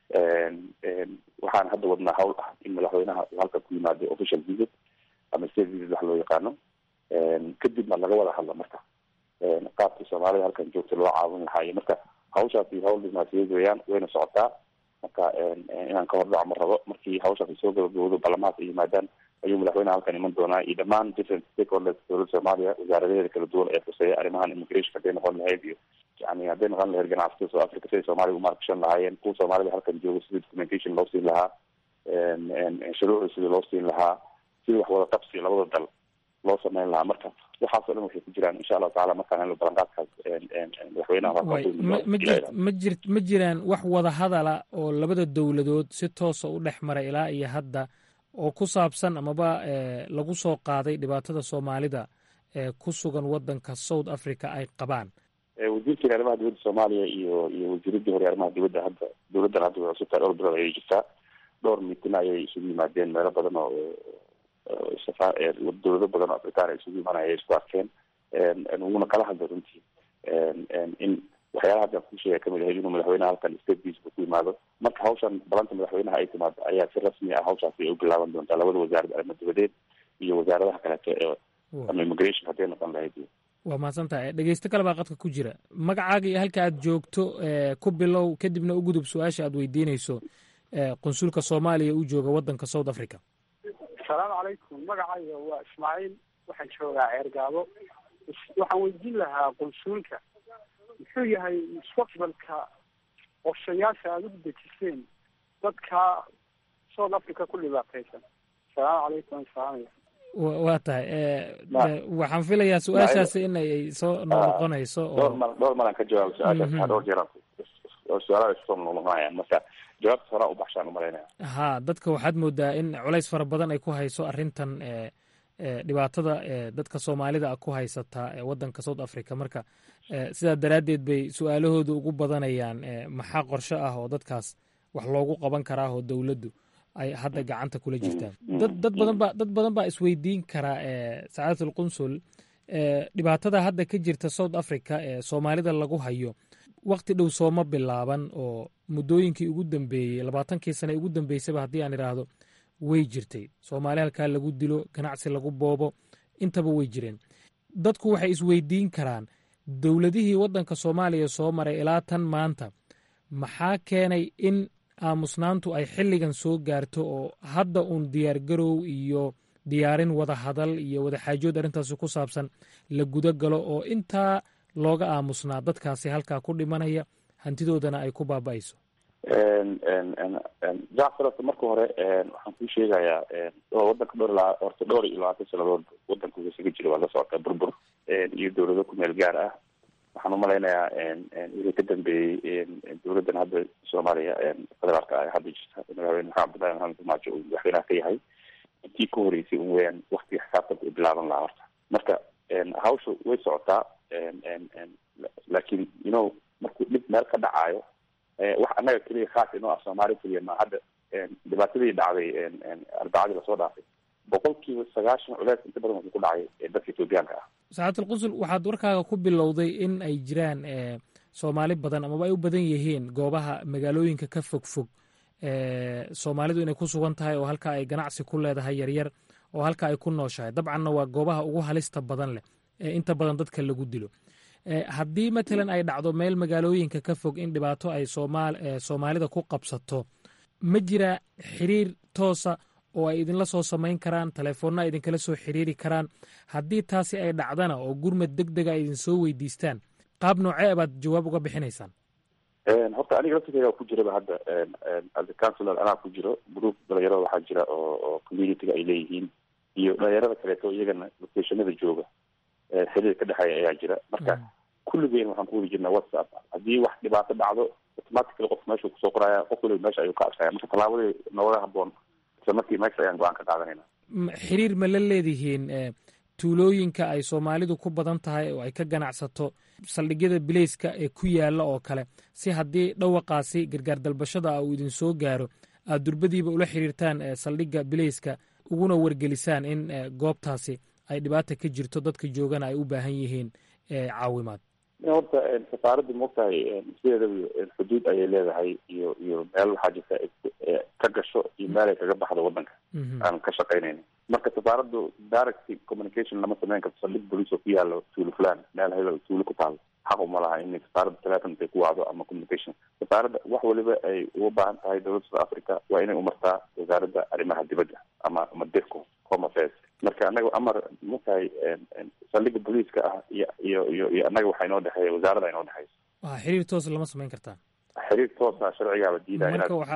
waxaan hadda wadnaa hawl ah in madaxweynaha uu halka ku yimaado official visit ama state visit wax loo yaqaano kadibna laga wada hadla marka qaabkii soomaalida halkan joogta loo caawin lahaa iyo marka hawshaasi hawl dibnaasiyeed weeyaan wayna socotaa marka inaan ka hordhaco ma rabo markii hawshaasi soo gabagabowdo baarlamaanka ay yimaadaan ayuu madaxweynaha halkan iman doonaa iyo dhammaan different stakeholders dowladda soomaaliya wasaaradaheeda kala duwan ee khuseeya arrimahan immigration hadday noqon lahayd iyo yani hadday noqon lahayd ganacsatada south africa siday soomaaliya umaarkashan lahaayeen kuwa soomaalida halkan jooga sidii documentation loo siin lahaa shuruucda sidii loo siin lahaa sidii wax wada qabsi labada dal loo sameyn lahaa marka waxaasoo dhan waxay ku jiraan insha allahu tacala markaan helno ballanqaadkaas madaxweynaha Waay, ma ma jir ma jir ma jiraan wax wada hadala oo labada dowladood si toosa u dhex maray ilaa iyo hadda oo ku saabsan amaba eh, lagu soo qaaday dhibaatada soomaalida ee ku sugan wadanka south africa ay qabaan wasiirkeena arrimaha dibadda soomaaliya iyo iyo wasiiradii hore arrimaha dibadda hadda dowladdan hadda way cusubtahay dhowr bilood ayay jirtaa dhowr miitina ayay isugu yimaadeen meelo badan oo safa dowlado badan oo afrikaan ay isugu imanaya ay isku arkeen wuuna kala hadlay runtii in waxyaalaha hadda ku sheega kamid ahayd inuu madaxweynaha halkan statekiisa ku yimaado marka hawshan balanta madaxweynaha ay timaado ayaa si rasmi ah hawshaasi ay u bilaaban doontaa labada wasaarad arrimo dibadeed iyo wasaaradaha kaleeto ee ama immigration hadday noqon lahayd waa mahadsantahay dhegeysto kale baa qadka ku jira magacaaga iyo halka aad joogto ku bilow kadibna u gudub su-aasha aad weydiinayso qunsulka soomaaliya u jooga wadanka south africa asalaamu calaykum magacayga waa ismaaciil waxaan joogaa ceergaabo waxaan weydiin lahaa qunsuulka muxuu yahay mustaqbalka qorshayaasha aada u dejiseen dadka south africa ku dhibaataysan asalaamu calaykum salaamaya waa tahay waxaan filayaa su-aashaasi in ay soo noqnoqonayso dhowr mar dhowr maraan ka jawaabo su-aashaas dhowr jeer su-aalaha isoo noqnoqonayaan marka jawaabta horaa u baxshaan umalaynaya ha dadka waxaad moodaa in culays fara badan ay ku hayso arrintan dhibaatada dadka soomaalida a ku haysata wadanka south africa marka sidaa daraaddeed bay su-aalahooda ugu badanayaan maxaa qorshe ah oo dadkaas wax loogu qaban karaa oo dowladdu ay hadda gacanta kula jirtaan dad dad badan baa dad badan baa isweydiin karaa sacaadat alqunsul dhibaatada hadda ka jirta south africa ee soomaalida lagu hayo wakti dhow sooma bilaaban oo muddooyinkii ugu dambeeyey labaatankii sane ugu dambeysaba haddii aan idhaahdo way jirtay soomaali halkaa lagu dilo ganacsi lagu boobo intaba way jireen dadku waxay isweydiin karaan dowladihii waddanka soomaaliya soo maray ilaa tan maanta maxaa keenay in aamusnaantu ay xilligan soo gaarto oo hadda uun diyaargarow iyo diyaarin wada hadal iyo wadaxaajood arrintaasi ku saabsan la guda galo oo intaa looga aamusnaa dadkaasi halkaa ku dhimanaya hantidoodana ay ku baaba'ayso jacfar horta marka hore waxaan kuu sheegayaa wadanka dhowr ilaa horta dhowr iyo labaatan sanadood wadanka uu isaga jira waa la socota burbur iyo dowlado ku meel gaar ah waxaan umalaynayaa wixii ka dambeeyey dowladdan hadda soomaaliya federaalka ah hadda jirta madaxweyne maxamed abdullahi maxamed farmaajo uu madaxweynaha ka yahay intii ka horeysay un weyaan waktiga xisaabtanka u bilaaban lahaa horta marka hawsha way socotaa laakiin you know markuu dhib meel ka dhacaayo wax annaga keliya khaas inoo ah soomaali keliya ma hadda dhibaatadii dhacday arbacadii lasoo dhaafay boqolkiiba sagaashan culeys inta badan wuxuu ku dhacay dadka etoobiyaanka ah saxaatul qunsul waxaad warkaaga ku bilowday in ay jiraan soomaali badan amaba ay u badan yihiin goobaha magaalooyinka ka fog fog soomaalidu inay ku sugan tahay oo halkaa ay ganacsi ku leedahay yaryar oo halkaa ay ku nooshahay dabcanna waa goobaha ugu halista badan leh ee inta badan dadka lagu dilo haddii matalan ay dhacdo meel magaalooyinka ka fog in dhibaato ay soomaalida ku qabsato ma jira xiriir toosa oo ay idinla soo samayn karaan telefoonna ay idinkala soo xiriiri karaan haddii taasi ay dhacdana oo gurmad deg dega ay idin soo weydiistaan qaab noocee baad jawaab uga bixinaysaan horta aniga laftirkeyga ku jiraba hadda as a councilor anaa ku jiro group dhalinyarada waxaa jira oo oo communityga ay leeyihiin iyo dhalinyarada kaleeto iyagana locationada jooga xiriir ka dhexeeya ayaa jira marka kulligeen waxaan ku wadi jirnaa whatsapp haddii wax dhibaato dhacdo automatically qof meeshuu kusoo qoraya qof waliba meesha ayuu ka arkaya marka tallaabadii nooga haboon isla markii meesha ayaan go-aan ka qaadanayna xiriir ma la leedihiin tuulooyinka ay soomaalidu ku badan tahay oo ay ka ganacsato saldhigyada bileyska ee ku yaala oo kale si haddii dhawaqaasi gargaar dalbashada ah uu idin soo gaaro aad durbadiiba ula xiriirtaan saldhigga bileyska uguna wargelisaan in goobtaasi ay dhibaata ka jirto dadka joogana ay u baahan yihiin caawimaad horta safaaradda maogtahay sideedaba xuduud ayay leedahay iyo iyo meel waxaa jirta ka gasho iyo meel ay kaga baxdo wadanka aan ka shaqaynayna marka safaaraddu direct communication lama sameyn karto saldhig bolice oo ku yaalo tuulo fulan meel hebel tuulo ku taalo xaq uma laha in safaaradda telefon intay ku wacdo ama communication safaaradda wax waliba ay uga baahan tahay dowladda south africa waa inay umartaa wasaaradda arrimaha dibadda ama ama dirco home affairs marka anaga amar matahay saldhigga booliiska ah iyo iyo iyo iyo annaga waxaa inoo dhexeeya wasaaradda inoo dhexeysa waa xiriir toos lama samayn kartaan xiriir toosa sharcigaaba diidaya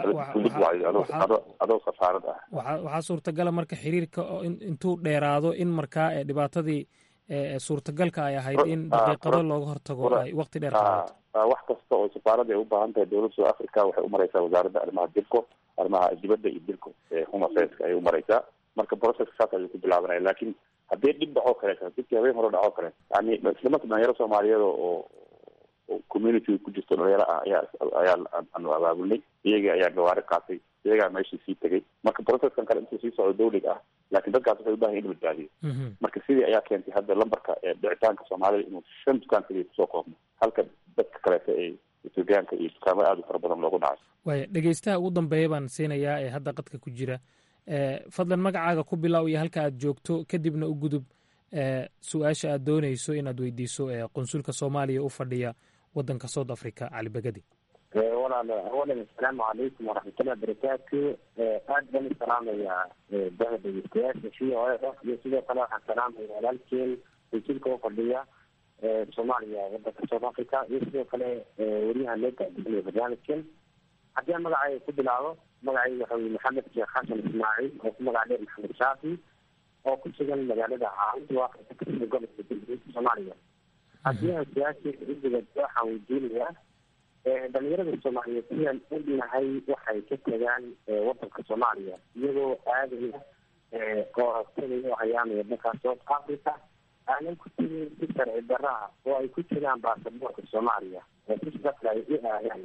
inaad adoo safaarad ah waxaa suurtagala marka xiriirka intuu dheeraado in markaa dhibaatadii suurtagalka ay ahayd in daqiiqado looga hortago ay waqti dheer qaadato wax kasta oo safaaradda ay u baahan tahay dowladda south africa waxay umareysaa wasaaradda arrimaha dirco arrimaha dibadda iyo dirco home affairs ayay umareysaa marka processka saas ayuu ku bilaabanaya laakiin haddii dhib dhacoo kaleeto dibkii habeen hore dhacoo kale yani islamata dhalinyaro soomaaliyeed oo community ku jirto dhalinyaro ah ayaa ayaa aanu abaabulnay iyagii ayaa gawaari qaatay iyagaa meeshii sii tegay marka processkan kale intuu sii socdo dawliga ah laakiin dadkaas waxay ubahan in la badbaadiyo marka sidii ayaa keentay hadda lambarka dhicitaanka soomaalida inuu shan dukaan kaliya kusoo koobno halka dadka kaleeto ay etoobiyaanka iyo dukaamo aada u fara badan loogu dhacay waaya dhegeystaha ugu dambeeya baan siinayaa ee hadda qadka ku jira fadlan magacaaga ku bilow iyo halka aad joogto kadibna u gudub su-aasha aad dooneyso inaad weydiiso qonsulka soomaaliya u fadhiya wadanka south africa cali begadi walaal awalan asalaamu calaykum waraxmatullahi wabarakaatu aad baan u salaamayaa daha dhegeystayaasha v o a iyo sidoo kale waxaan salaamaya walaalkeen qonsulka u fadhiya soomaaliya wadanka south africa iyo sidoo kale weriyaha loo gaadiinaya barnaamijkan haddii aan magacayga ku bilaabo magacayga waxa weye maxamed sheekh xasan ismaaciil oo ku magac dheer maxamed shaafi oo ku sugan magaalada caawinta waaqia kasida gobolka galguud soomaaliya haddii aan su-aasheeda u dibado waxaan weydiinayaa dhalinyarada soomaaliyeed sidaan ognahay waxay ka tagaan wadanka soomaaliya iyagoo aadaya oo tagaya oo hayaamaya dalka south africa aanan ku tegin si sharci daraha oo ay ku jiraan baasaboorka soomaaliya oo si shaqle ay u aadaan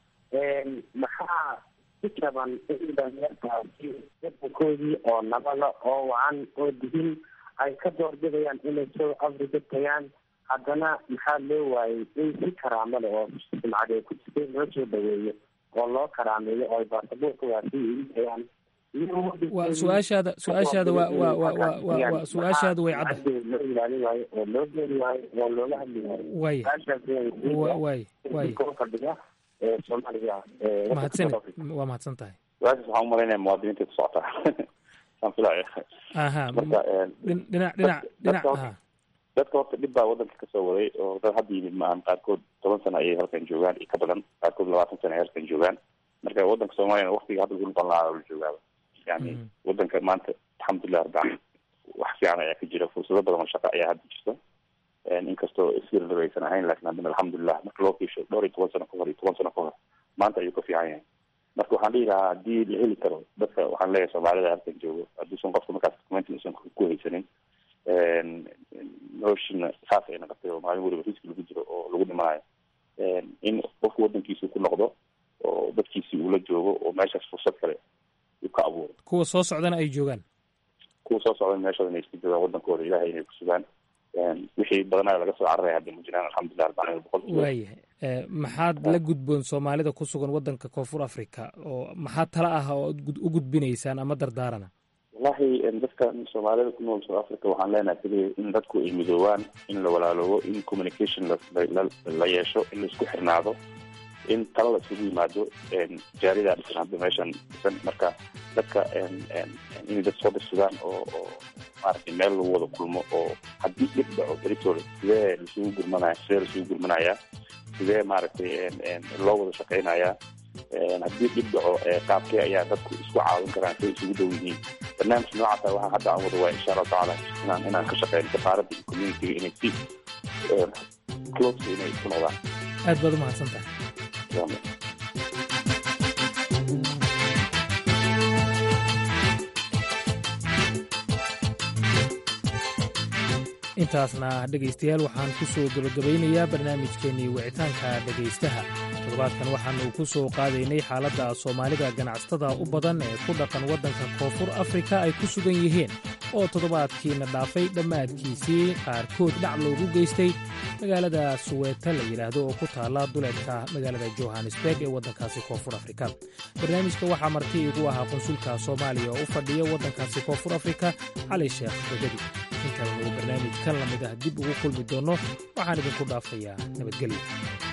maxaa ku jaban in dhalinyartaasi wadankoodii oo nabada oo wacan oo dihin ay ka doorbidayaan inay south africa tagaan haddana maxaa loo waayey in si karaamo leh oo sumcad ay ku jirtay loo soo dhaweeyo oo loo karaameeyo oo ay baasaboorka waasi iigayaan waa su-aashaada su-aashaada waa waa waa waa waa waa su-aashaada way cadda loo ilaalin waayo oo loo geeri waayo oo looga hadli waayo waaya waay waay fadhiga soomaaliya mahadsan waa mahadsan tahay su-aashaas waxaan umalaynaya muwaadiniinta ku socotaa aan filaya aha marka dhinac dhinac dhinac aha dadka horta dhib baa wadanka kasoo waday oo dad hadda yimid maahan qaarkood toban sano ayay halkan joogaan iyo ka badan qaarkood labaatan sano ay halkan joogaan marka wadanka soomaaliyana waktiga hadda lagu noqon lahaa la joogaaba yani wadanka maanta alxamdulilah rabbi caalamiin wax fiican ayaa ka jira fursado badan oo shaqo ayaa hadda jirta inkastoo isirlaba aysan ahayn lakin haddana alxamdulilah marka loo fiisho dhowr iyo toban sano ka hor iyo toban sano ka hor maanta ayuu ka fiican yahay marka waxaan dhihi lahaa haddii la heli karo dadka waxaan leeyahay soomaalida halkan joogo hadduusan qofka markaas documentin usan ku haysanin noloshina saas ay naqatay oo maalin weliba riski lagu jiro oo lagu dhimanayo in qofku wadankiisi ku noqdo oo dadkiisi uula joogo oo meeshaas fursad kale uu ka abuuro kuwa soo socdana ay joogaan kuwa soo socda meeshooda inay iska joogaan wadankooda ilahay inay ku sugaan wixii badanaa laga soo cararaya hadda ma jiraan alxamdulilah arbacin boqol waayahay maxaad la gudboon soomaalida ku sugan wadanka koonfur africa oo maxaa tala ah oo u gudbinaysaan ama dardaarana wallahi dadka soomaalida ku nool south africa waxaan leenahay keliya in dadku ay midoobaan in la walaaloobo in communication la yeesho in laisku xirnaado in tala laisugu yimaado jaaridaa dhisan hadda meeshan dhisan marka dadka inay dad soo dhirsadaan oo oo maaragtay meel lagu wada kulmo oo haddii dhib dhaco beritooda sidee laisugu gurmanaya sidee laisugu gurmanayaa sidee maaragtay loo wada shaqeynayaa haddii dhib dhaco qaabkee ayaa dadku isku caawin karaan siday isugu dhow yihiin barnaamij noocaasa waxaa hadda aan wada waaya insha allahu tacaala inaan inaan ka shaqeyno safaaradda iyo communitiga inay si close inay isku noqdaan aad baad u mahadsan tahay intaasna dhegaystayaal waxaan ku soo gebagabaynayaa barnaamijkeennii wicitaanka dhegaystaha toddobaadkan waxaannu ku soo qaadaynay xaaladda soomaalida ganacsatada u badan ee ku dhaqan waddanka koonfur afrika ay ku sugan yihiin oo toddobaadkiina dhaafay dhammaadkiisii qaarkood dhac loogu geystay magaalada suweeta la yidhaahdo oo ku taalla duleedka magaalada johannesburg ee waddankaasi koonfur afrika barnaamijka waxaa marti igu ahaa qunsulka soomaaliya oo u fadhiya waddankaasi koonfur afrika cali sheekh begedi intaaynu barnaamij kan la mid ah dib ugu kulmi doonno waxaan idinku dhaafayaa nabadgelyo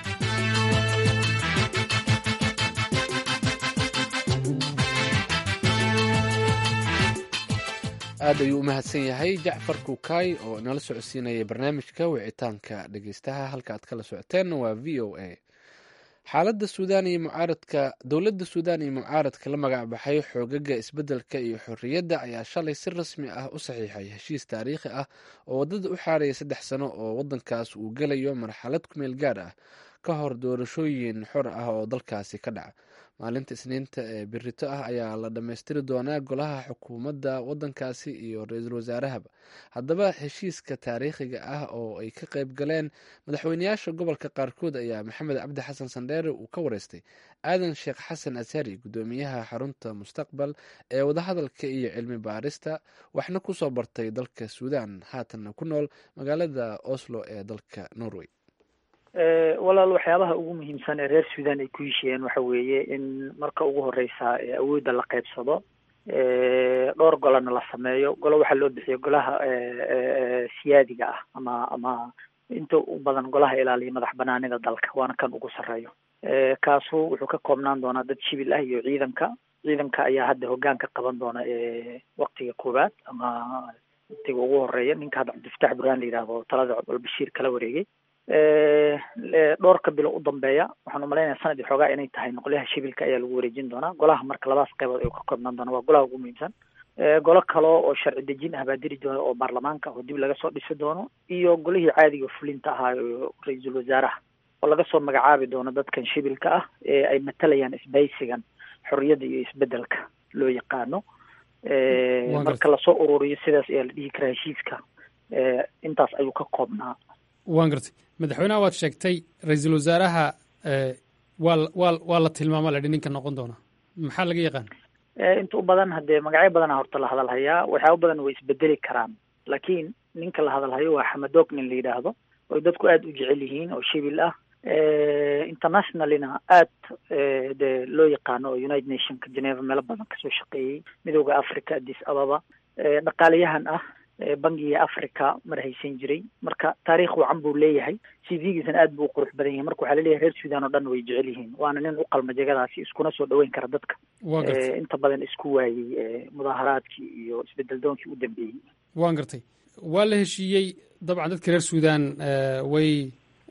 aad ayuu u mahadsan yahay jacfar kuukay oo nala socodsiinayay barnaamijka wicitaanka dhegeystaha halka aad kala socoteen waa v o a xaaladda suudaan iyo mucaaradka dowladda suudaan iyo mucaaradka la magac baxay xoogaga isbeddelka iyo xorriyadda ayaa shalay si rasmi ah u saxiixay heshiis taariikhi ah oo waddada u xaaraya saddex sano oo waddankaas uu gelayo marxalad kumeel gaar ah ka hor doorashooyin xor ah oo dalkaasi ka dhaca maalinta isniinta ee birito ah ayaa la dhammaystiri doonaa golaha xukuumadda waddankaasi iyo ra-iisul wasaarahaba haddaba heshiiska taariikhiga ah oo ay ka qayb galeen madaxweyneyaasha gobolka qaarkood ayaa maxamed cabdi xasan sandheere uu ka wareystay aadan sheekh xasan asari guddoomiyaha xarunta mustaqbal ee wadahadalka iyo cilmi baarista waxna kusoo bartay dalka suudan haatanna ku nool magaalada oslo ee dalka norway walaal waxyaabaha ugu muhiimsan ee reer suudan ay ku heshiiyeen waxa weeye in marka ugu horeysa awoodda la qaybsado dhowr golona la sameeyo golo waxaa loo bixiya golaha siyaadiga ah ama ama inta u badan golaha ilaaliya madax banaanida dalka waana kan ugu sarreeyo kaasu wuxuu ka koobnaan doonaa dad shibil ah iyo ciidanka ciidanka ayaa hadda hogaanka qaban doona waktiga koowaad ama waktiga ugu horeeya ninka hadda cabdifatax burhaan la yidhaahdo talada albashiir kala wareegay dhowrka bilo u dambeeya waxaan umalaynaya sanad iyo xoogaa inay tahay noqolyaha shibilka ayaa lagu wareejin doonaa golaha marka labadaas qaybood ayuu ka koobnaan doona waa golaha ugu muhiimsan golo kale oo sharci dejin ah baa diri doona oo baarlamaanka oo dib laga soo dhisi doono iyo golihii caadiga fulinta ahaa oo ra-iisul wasaaraha oo laga soo magacaabi doono dadkan shibilka ah ee ay matalayaan isbaysigan xorriyadda iyo isbedelka loo yaqaano marka lasoo ururiyo sidaas ayaa la dhihi karaa heshiiska intaas ayuu ka koobnaa waan gartay madaxweynaha waad sheegtay ra-iisul wasaaraha waa waa waa la tilmaama ladhi ninka noqon doona maxaa laga yaqaan inta u badan haddee magacyo badana horta la hadal hayaa waxyaaba badan way isbedeli karaan laakiin ninka la hadal hayo waa xamadoog nin la yidhaahdo oy dadku aada u jecel yihiin oo shibil ah internationalina aad de loo yaqaano oo united nationka geneva meelo badan kasoo shaqeeyey midooda africa addis ababa dhaqaalayahan ah bangiga africa mar haysan jiray marka taariikh wacan buu leeyahay cv-giisana aad buu u qurux badan yahay marka waxaa laleeyahay reer suudan oo dhan way jecel yihiin waana nin u qalma jegadaasi iskuna soo dhaweyn kara dadka inta badan isku waayey mudaaharaadkii iyo isbedel doonkii u dambeeyey waan gartay waa la heshiiyey dabcan dadka reer suudan way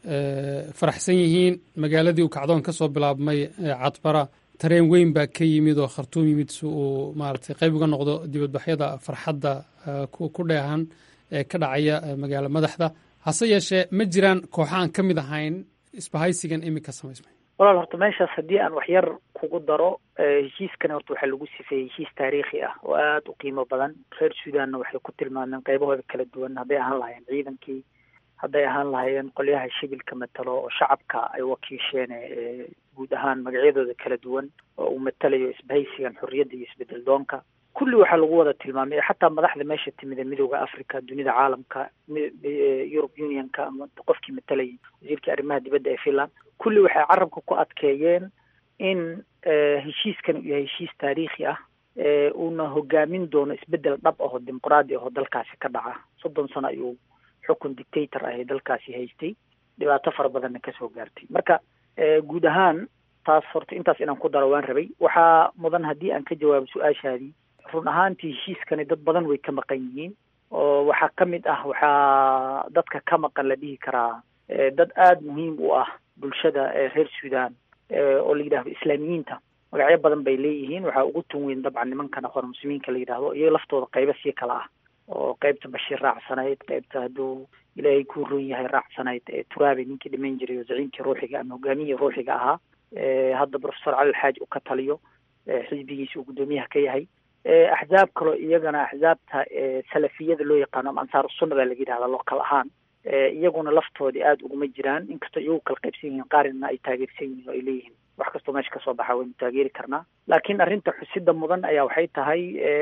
faraxsan yihiin magaaladii uu kacdoon ka soo bilaabmay cadbara tareen weyn baa ka yimid oo khartuum yimid si uu maaragtay qayb uga noqdo dibadbaxyada farxadda ku dheehan ee ka dhacaya magaalo madaxda hase yeeshee ma jiraan kooxa aan ka mid ahayn isbahaysigan iminka samaysmay walaal horta meeshaas haddii aan wax yar kugu daro heshiiskani horta waxaa lagu sifeeyey heshiis taariikhi ah oo aada u qiimo badan reer suudanna waxay ku tilmaameen qaybahooda kala duwan hadday ahaan lahaayeen ciidankii hadday ahaan lahaayeen qolyaha shibilka matalo oo shacabka ay wakiisheen guud ahaan magacyadooda kala duwan oo uu matalayo isbahaysigan xorriyadda iyo isbedel doonka kulli waxaa lagu wada tilmaamay xataa madaxda meesha timid ee midooda africa dunida caalamka eurub unionka ama qofkii matalayay wasiirkii arrimaha dibadda ee finland kulli waxay carabka ku adkeeyeen in heshiiskan uu yahay heshiis taariikhi ah uuna hogaamin doono isbedel dhab ahoo dimuqraadi ahoo dalkaasi ka dhaca soddon sano ayuu xukun dictator ah ee dalkaasi haystay dhibaato fara badanna kasoo gaartay marka guud ahaan taas horta intaas inaan ku daro waan rabay waxaa mudan haddii aan ka jawaabo su-aashaadii run ahaantii heshiiskani dad badan way ka maqan yihiin oo waxaa ka mid ah waxaa dadka ka maqan la dhihi karaa dad aada muhiim u ah bulshada reer suudan oo la yidhahdo islaamiyiinta magacyo badan bay leeyihiin waxaa ugu tun weyn dabcan nimankan aqoon muslimiinka la yidhahdo iyaga laftooda qaybo sii kala ah oo qaybta bashiir raacsanayd qaybta hadduu ilaahay ku run yahay raacsanayd turaabe ninkii dhiman jiray oo zaciimkii ruuxiga ama hogaamiyihii ruuxiga ahaa hadda professor cali alxaaji uu ka taliyo xisbigiisa uu guddoomiyaha ka yahay axzaab kaloo iyagana axzaabta salafiyada loo yaqaano ama ansaar sunna baa laga yidhahdaa local ahaan iyaguna laftoodii aada uguma jiraan inkastoo iyagu kala qaybsan yihiin qaarina ay taageersan yihiin oo ay leeyihiin wax kastoo meesha kasoo baxa waynu taageeri karnaa laakiin arrinta xusida mudan ayaa waxay tahay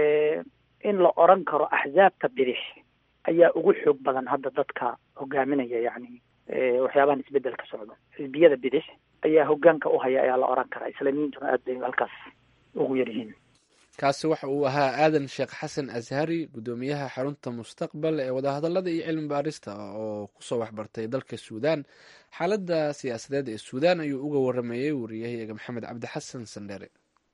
in la oran karo axzaabta bidix ayaa ugu xoog badan hadda dadka hogaaminaya yacni waxyaabahan isbedel ka socdo xisbiyada bidix ayaa hogaanka u haya ayaa la oran karaa islaamiyiintuna aad bay halkaas ugu yar yihiin kaasi waxa uu ahaa aadan sheekh xasan ashari guddoomiyaha xarunta mustaqbal ee wadahadalada iyo cilmi baarista oo kusoo waxbartay dalka suudan xaaladda siyaasadeed ee suudan ayuu uga waramayey wariyahayaga maxamed cabdi xasan sandheere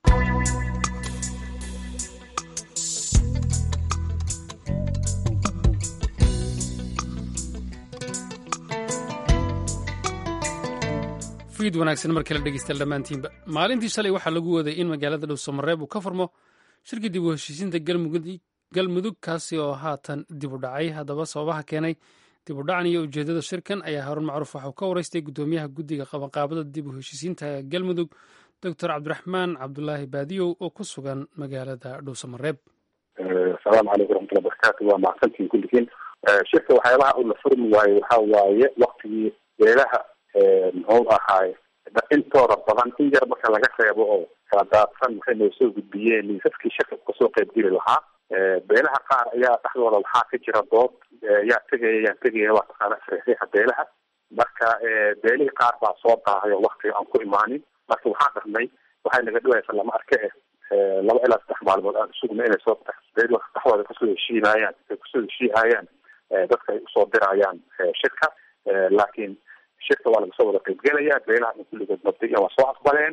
fiid wanaagsan markii la dhegeysta dhammaantiinba maalintii shalay waxaa lagu waday in magaalada dhowsamareeb uu ka furmo shirkii dib u heshiisiinta galmudug kaasi oo haatan dib u dhacay haddaba sababaha keenay dib u dhacan iyo ujeeddada shirkan ayaa haruun macruuf waxauu ka wareystay guddoomiyaha guddiga qabanqaabada dib u heshiisiinta galmudug doctor cabdiraxmaan cabdulaahi baadiyow oo ku sugan magaalada dhuusamareeb asalaamu calaykum waraxmatullahi barakatu waa mahadsantihin kulligiin shirka waxyaabaha uu la furmi waaye waxaa waaye waktigii beelaha muxuu ahaay intooda badan in yar marka laga reebo oo kala daadsan waxay noo soo gudbiyeen liisaskii shirka kasoo qaybgeli lahaa beelaha qaar ayaa dhexdooda waxaa ka jira dood yaa tegaya yaan tegaya waa taqaana saxiixa beelaha marka beelihii qaar baa soo daahay oo waktiga aan ku imaanin marka waxaan dharnay waxay naga dhawaysa lama arke eh laba ilaa saddex maalmood aan sugna inay soo dhexdooda kasoo heshiinayaan ay kusoo heshiihayaan dadka ay usoo dirayaan shirka laakiin shirka waa lagasoo wada qaybgelaya beelaha in kulligood mabdiyan waa soo aqbaleen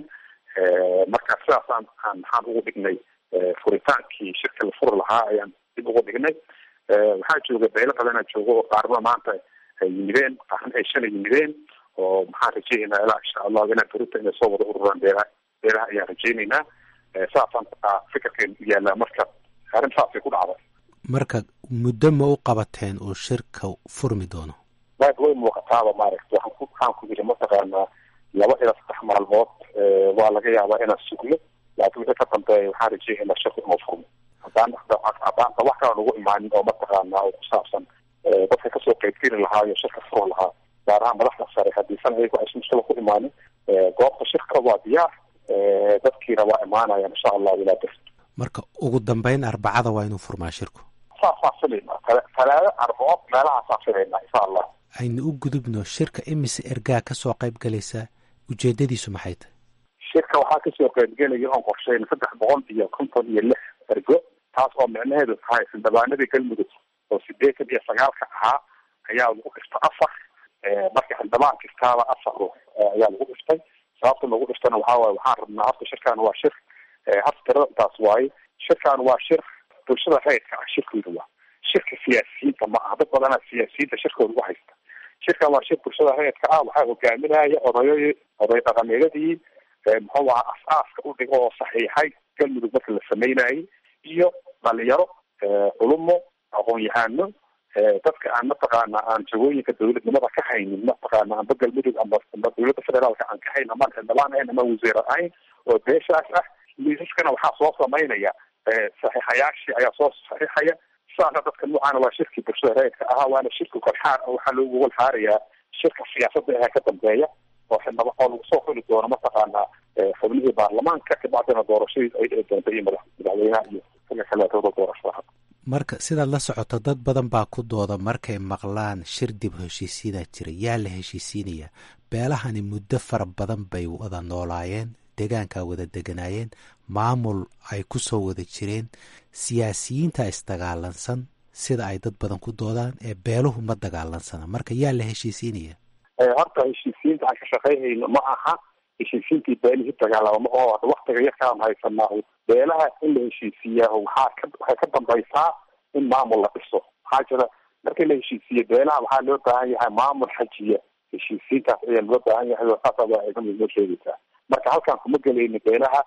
marka sidaasaan aan maxaan ugu dhignay furitaankii shirka la furi lahaa ayaan dib ugu dhignay waxaa jooga beelo badanaa jooga oo qaarba maanta ay yimideen qaarna ay shalay yimideen oo maxaan rajaynaynaa ilaa insha allahu inaa furinta inay soo wada ururaan beelaha beelaha ayaan rajaynaynaa saasaan fikirkeen yaallaa marka arrin saasay ku dhacday marka muddo ma u qabateen uu shirka furmi doono maad way muuqataaba maaragta waxaan ku waxaan ku yidhi mataqaanaa laba ilaa saddex maalmood waa laga yaabaa inaan sugno laakiin wixii ka dambeeya waxaan rajeeyaynaa shirku inuu furmo haddaan haddaanta wax kala nagu imaanin oo mataqaanaa oo ku saabsan dadka kasoo qaybgeli lahaa iyo shirka furi lahaa gaar ahaan madaxda sare haddiisan ayagu aysan mushkila ku imaanin goobta shirka waa diyaar dadkiina waa imaanayaan insha allahu ilaa bir marka ugu dambeyn arbacada waa inuu furmaa shirku saasaan filaynaa talaado arbacood meelahaasaan filaynaa insha allah aynu u gudubno shirka imise ergaa kasoo qayb galaysa ujeedadiisu maxay tahay shirka waxaa kasoo qaybgelaya oon qorsheyn saddex boqol iyo konton iyo lix ergo taas oo micnaheedu tahay xildhibaanadii galmudug oo sideetan iyo sagaalka ahaa ayaa lagu dhiftay afar marka xildhibaan kastaaba afar ruux ayaa lagu dhiftay sababta lagu dhiftana waxaa waaye waxaan rabnaa horta shirkan waa shir horta tirada intaas waaye shirkan waa shir bulshada rayidka ah shirkooda waa shirka siyaasiyiinta ma aha dad badanaa siyaasiyiinta shirkooda u haysta shirkan waa shir bulshada rayidka ah waxaa hogaaminaya odayo oday dhaqameedadii muxuu aha as-aaska u dhigo oo saxiixay galmudug marka la sameynayay iyo dhalinyaro culumo aqoon-yahano dadka aan mataqaana aan jagooyinka dawladnimada ka haynin mataqaana amba galmudug amba amba dawladda federaalka aan ka hayn amaan xildhibaan ahayn ama wasiir ahayn oo beeshaas ah liisaskana waxaa soo samaynaya saxiixayaashii ayaa soo saxiixaya sidaasa dadka noocaana waa shirkii bulshada rayidka ahaa waana shirki golxaar waxaa loogu golxaarayaa shirka siyaasadda ahaa ka dambeeya oo xildhibaan oo lagu soo xuli doono mataqaana xubnihii baarlamaanka kabacdina doorashadii ay dhici doonta iyo madax madaxweynaha iyo xilka kaleetooda doorashada marka sidaad la socoto dad badan baa ku dooda markay maqlaan shir dib heshiisiinaa jira yaa la heshiisiinaya beelahani muddo fara badan bay wada noolaayeen deegaankaa wada deganaayeen maamul ay ku soo wada jireen siyaasiyiinta isdagaalansan sida ay dad badan ku doodaan ee beeluhu ma dagaalansana marka yaa la heshiisiinaya horta heshiisiinta aan ka shaqaynhayno ma aha heshiisiintii beelihii dagaalama oo waktiga yarkaan haysanaa beelaha in la heshiisiiyaa waxaa ka waxay ka dambaysaa in maamul la dhiso maxaa jira markii la heshiisiiye beelaha waxaa loo baahan yahay maamul xajiya heshiisiintaas ayaa loo baahan yahay oo saasa waa idin noo sheegaysaa marka halkaan kuma gelayno beelaha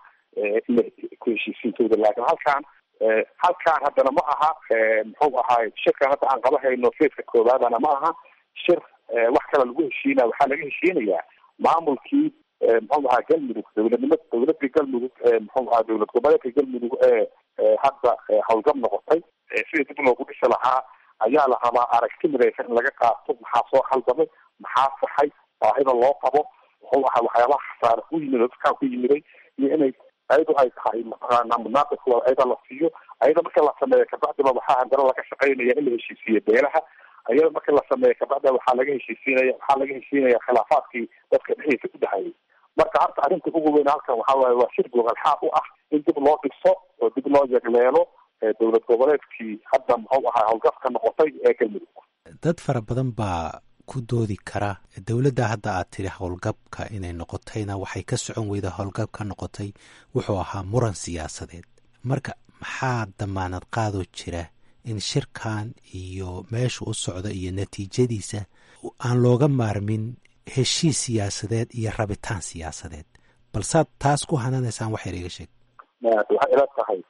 ku heshiisiintooda laakiin halkaan halkaan haddana ma aha muxuu ahaay shirkan hadda aan qaba hayno feeska koowaadana ma aha shir wax kale lagu heshiinaya waxaa laga heshiinayaa maamulkii muxuu ahaa galmudug dowladnima dowladii galmudug muxuu ahaa dowlad goboleedka galmudug ee hadda howlgab noqotay sidii dib loogu dhisi lahaa ayaa la rabaa aragti midaysan in laga qaato maxaa soo khaldamay maxaa saxay baahida loo qabo muxuu ahaa waxyaabaha khasaare ku yimid oo dadkaan ku yimiday iyo inay ayadu ay tahay mataqaana munaaqibkooda ayada la siiyo ayada marka la sameeyo kabacdiba waxaa haddana laga shaqaynaya in la heshiisiiyo beelaha ayada marka la sameeyo kabacda waxaa laga heshiisiinaya waxaa laga heshiinaya khilaafaadkii dadka dhexdiisa ku dhexeeyay marka horta arrinta ugu weyn halkan waxaa waaye waa shir gogalxaad u ah in dib loo dhiso oo dib loo yegleelo dowlad goboleedkii hadda muxuu ahaa howlgafka noqotay ee galmudug dad fara badan baa ku doodi kara dowladda hadda aad tidhi howlgabka inay noqotayna waxay ka socon weyda howlgab ka noqotay wuxuu ahaa muran siyaasadeed marka maxaa damaanad qaadoo jira in shirkan iyo meesha u socda iyo natiijadiisa aan looga maarmin heshiis siyaasadeed iyo rabitaan siyaasadeed balsaad taas ku hananaysaan waxayr iga sheeg waxay ila tahay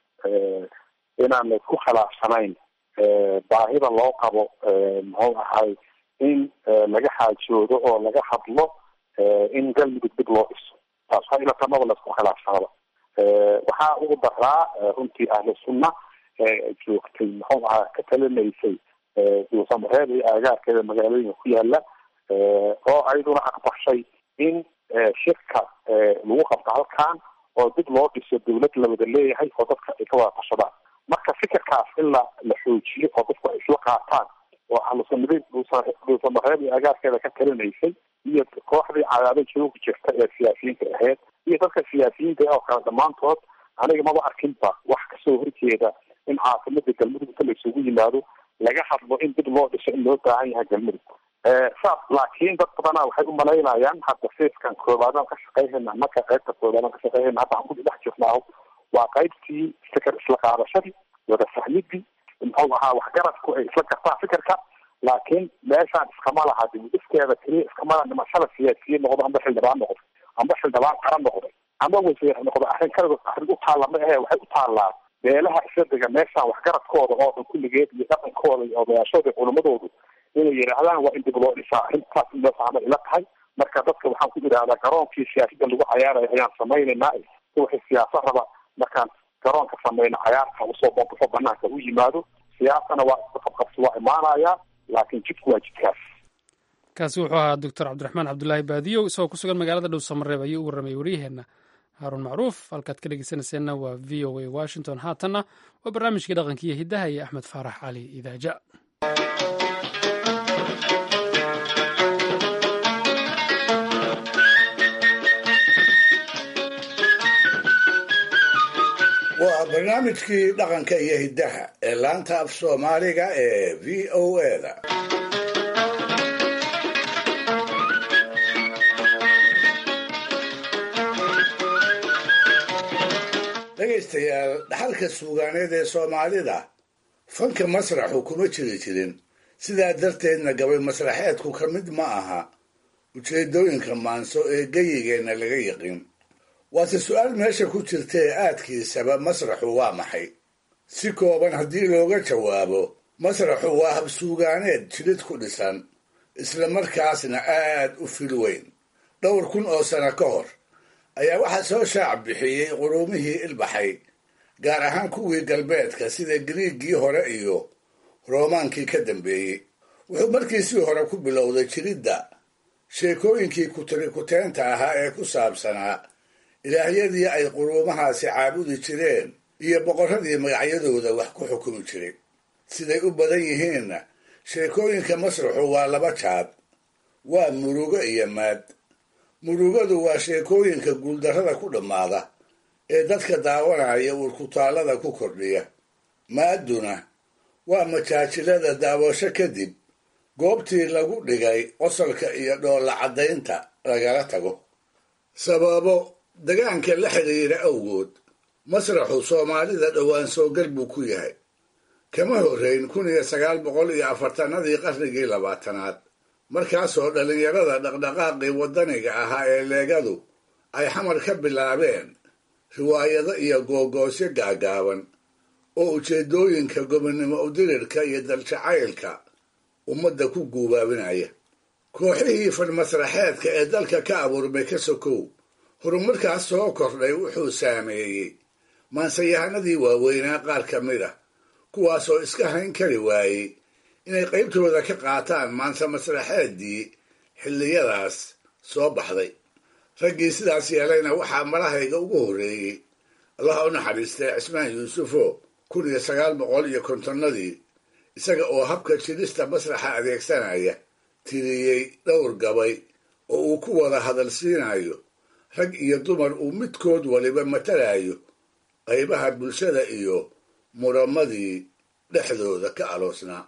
inaan laysku khilaafsanayn baahida loo qabo muxuu ahay in laga xaajoodo oo laga hadlo in galmudug dib loo dhiso taas waa ila tamaba laisku khilaafsanaba waxaa ugu daraa runtii ahlu sunna joogtay muxuu ahaa ka talinaysay duusamareeb iyo aagaarkeeda magaalooyinka ku yaala oo ayaduna aqbashay in shirka lagu qabto halkan oo dib loo dhiso dawlad la wada leeyahay oo dadka ay ka wada tashadaan marka fikirkaas in la la xoojiyo oo dadku ay isla qaataan oo ahlusunnadii duusamareeb iyo agaarkeeda ka talinaysay iyo kooxdii cadaado jooga jirta ee siyaasiyiinta ahayd iyo dadka siyaasiyiinta oo kale dhammaantood aniga maba arkinba wax kasoo horjeeda in caasimada galmudug inta la isugu yimaado laga hadlo in dib loo dhiso in loo baahan yahay galmudug saas laakiin dad badana waxay u malaynayaan hadda fiiskan koobaadaan ka shaqeyhayna marka qaybta koobaadaan ka shaqeyhayna hadda aan ku dhex jirnaaho waa qaybtii fikir isla qaadashadii wada fahmidii muxuu ahaa waxgaradku ay isla gartaan fikirka laakiin meeshaan iskama laha dibudhiskeeda keliya iskama laha dhimashada siyaasiyiin noqdo amba xildhibaan noqdo amba xildhibaan qaran noqday amba wasiir noqdo arrin kaligood arrin u taalla ma ahe waxay u taallaa beelaha isadiga meeshaan waxgaradkooda oo dhan kulligeed iyo dhaqankooda iyo odayaashooda iyo culimadoodu inay yidhaahdaan waa in dib loo dhisaa arrintaas in loo fahmay ila tahay marka dadka waxaan ku idhahdaa garoonkii siyaasada lagu cayaarayo ayaan samaynaynaa wixii siyaasa raba markaan garoonka samayno cayaarka usoo bambaxo banaanka u yimaado siyaasana waa isqabqabsi waa imaanaya laakiin jidku waa jidkaas kaasi wuxuu ahaa doctor cabdiraxmaan cabdulaahi baadiyow isagoo ku sugan magaalada dhow samareeb ayuu u warramay waryaheena haaruun macruuf halkaad ka dhegeysanayseena waa v o a washington haatanna waa barnaamijkii dhaqanka iyo hiddaha iyo axmed faarax cali idaaja waa barnaamijkii dhaqanka iyo hiddaha ee laanta af soomaaliga ee v o eda dhegaystayaal dhaxalka suugaaneed ee soomaalida fanka masraxu kuma jiri jirin sidaa darteedna gabay masraxeedku ka mid ma aha ujeedooyinka maanso ee geyigeenna laga yiqin waase su-aal meesha ku jirta ee aadkiisaba masraxu waa maxay si kooban haddii looga jawaabo masraxu waa habsuugaaneed jilid ku dhisan isla markaasna aad u fil weyn dhowr kun oo sano ka hor ayaa waxaa soo shaac bixiyey quruumihii ilbaxay gaar ahaan kuwii galbeedka sida giriiggii hore iyo roomaankii ka dambeeyey wuxuu markiisii hore ku bilowday jiridda sheekooyinkii kutirikuteenta ahaa ee ku saabsanaa ilaahyadii ay quruumahaasi caabudi jireen iyo boqorradii magacyadooda wax ku xukumi jiray siday u badan yihiinna sheekooyinka masraxu waa laba jaad waa murugo iyo maad murugadu waa sheekooyinka guuldarrada ku dhammaada ee dadka daawanaya urkutaallada ku kordhiya maadduna waa majaajilada daawasho kadib goobtii lagu dhigay qosolka iyo dhoolla caddaynta lagala tago sababo degaanka la xidhiira awgood masraxu soomaalida dhowaan soogal buu ku yahay kama horrayn kun iyo sagaal boqol iyo afartanadii qarnigii labaatanaad markaasoo dhallinyarada dhaqdhaqaaqii waddaniga ahaa ee leegadu ay xamar ka bilaabeen riwaayado iyo googoosyo gaagaaban oo ujeeddooyinka gobonnimo udirirka iyo daljacaylka ummadda ku guubaabinaya kooxihii farmasraxeedka ee dalka ka abuurmay ka sokow horumarkaas soo kordhay wuxuu saameeyey maansayahanadii waaweynaa qaar ka mid ah kuwaasoo iska hayn kari waayey inay qaybtooda ka qaataan maanse masraxeeddii xilliyadaas soo baxday raggii sidaas yeelayna waxaa malahayga ugu horreeyey allaha u naxariistay cismaan yuusufo kun iyo sagaal boqol iyo kontonnadii isaga oo habka jidhista masraxa adeegsanaya tiriyey dhowr gabay oo uu ku wada hadalsiinayo rag iyo dumar uu midkood waliba matalayo qaybaha bulshada iyo muramadii dhexdooda ka aloosnaa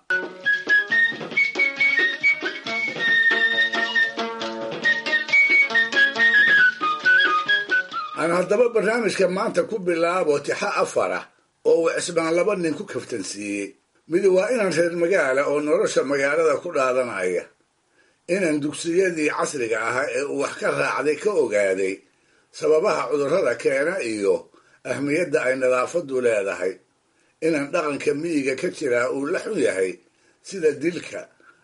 aan haddaba barnaamijka maanta ku bilaabo tixa afar ah oo uu cismaan laba nin ku kaftansiiyey mid waa inaan reer magaala oo nolosha magaalada ku dhaadanaya inaan dugsiyadii casriga ahaa ee uu wax ka raacday ka ogaaday sababaha cudurrada keena iyo ahmiyadda ay nadaafaddu leedahay inaan dhaqanka miyiga ka jiraa uu la xun yahay sida dilka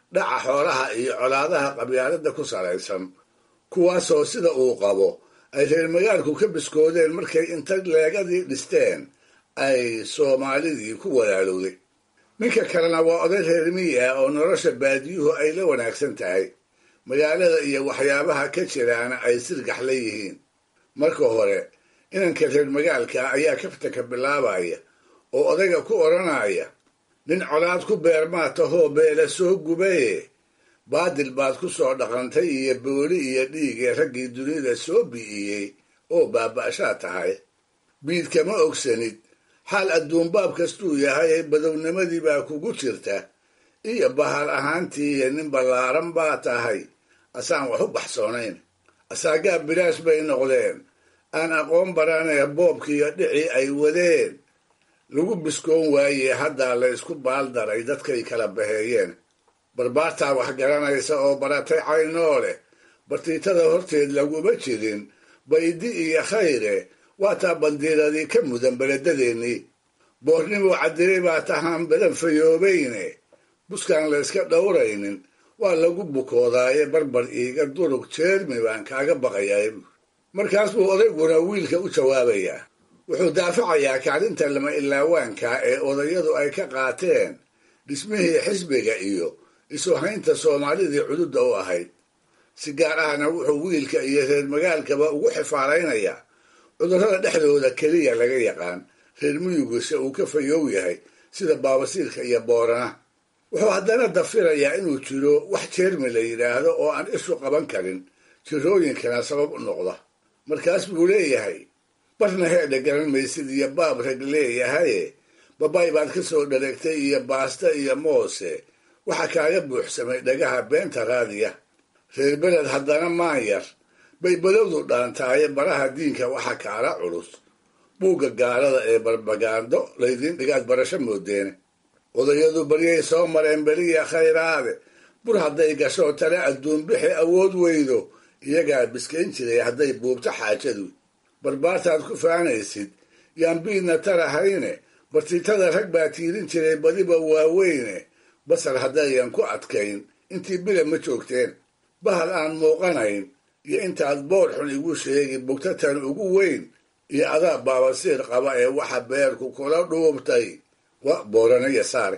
dhaca xoolaha iyo colaadaha qabyaaladda ku salaysan kuwaasoo sida uu qabo ay reer magaalku ka biskoodeen markay inta leegadii dhisteen ay soomaalidii ku walaalowday ninka kalena waa oday reer miyi ah oo nolosha baadiyuhu ay la wanaagsan tahay magaalada iyo waxyaabaha ka jiraana ay sirgax la yihiin marka hore inanka reer magaalka ayaa kaftanka bilaabaya oo odayga ku odhanaya nin colaad ku beermaa tahoo beela soo gubaye baadil baad ku soo dhaqantay iyo booli iyo dhiigee raggii dunida soo bi'iyey oo baaba'shaa tahay biid kama ogsanid xaal adduunbaab kastuu yahay badownimadii baa kugu jirta iyo bahal ahaantii iyo nin ballaaran baa tahay asaan wax u baxsoonayn asaagaa bilaash bay noqdeen aan aqoon baranee boobkiiyo dhicii ay wadeen lagu biskoon waayey haddaa la ysku baaldaray dadkay kala baheeyeen barbaartaa wax garanaysa oo baratay caynoo leh bartiitada horteed laguma jirin baydi iyo khayre waataa bandiiradii ka mudan beledadeennii boornimuu cadiray baa tahaan badan fayoobayne buskaan layska dhowraynin waa lagu bukoodaaye barbar iiga durug jeermi baan kaaga baqayaa markaas buu odayguna wiilka u jawaabayaa wuxuu daafacayaa kaalinta lama ilaawaanka ee odayadu ay ka qaateen dhismihii xisbiga iyo isu haynta soomaalidii cududda u ahayd si gaar ahna wuxuu wiilka iyo reer magaalkaba ugu xifaalaynayaa cudurrada dhexdooda keliya laga yaqaan reer miyugise uu ka fayoow yahay sida baabasiirka iyo boorana wuxuu haddana dafirayaa inuu jiro wax jeermi la yidhaahdo oo aan ishu qaban karin jirooyinkana sabab u noqda markaas buu leeyahay barna heedha garan maysid iyo baab rag leeyahaye babay baad ka soo dhareegtay iyo baasta iyo moose waxaa kaaga buuxsamay dhagaha beenta raadiya reer beled haddana maanyar bay balowdu dhaantaaye baraha diinka waxa kaala culus buugga gaalada ee barbagaando laydiin dhigaad barasho moodeene odayadu baryay soo mareen beriya khayraade bur hadday gasho tale adduunbixi awood weydo iyagaa biskayn jiray hadday buubto xaajadu barbaartaad ku faanaysid yaan biidna tarahayne bartiitada rag baa tiirin jiray badiba waaweyne basar haddayan ku adkayn intii bila ma joogteen bahal aan muuqanayn iyo intaad boor xun igu sheegi bugtatan ugu weyn iyo adaa baabasiir qaba ee waxa beerku kula dhuubtay wa booranaya saare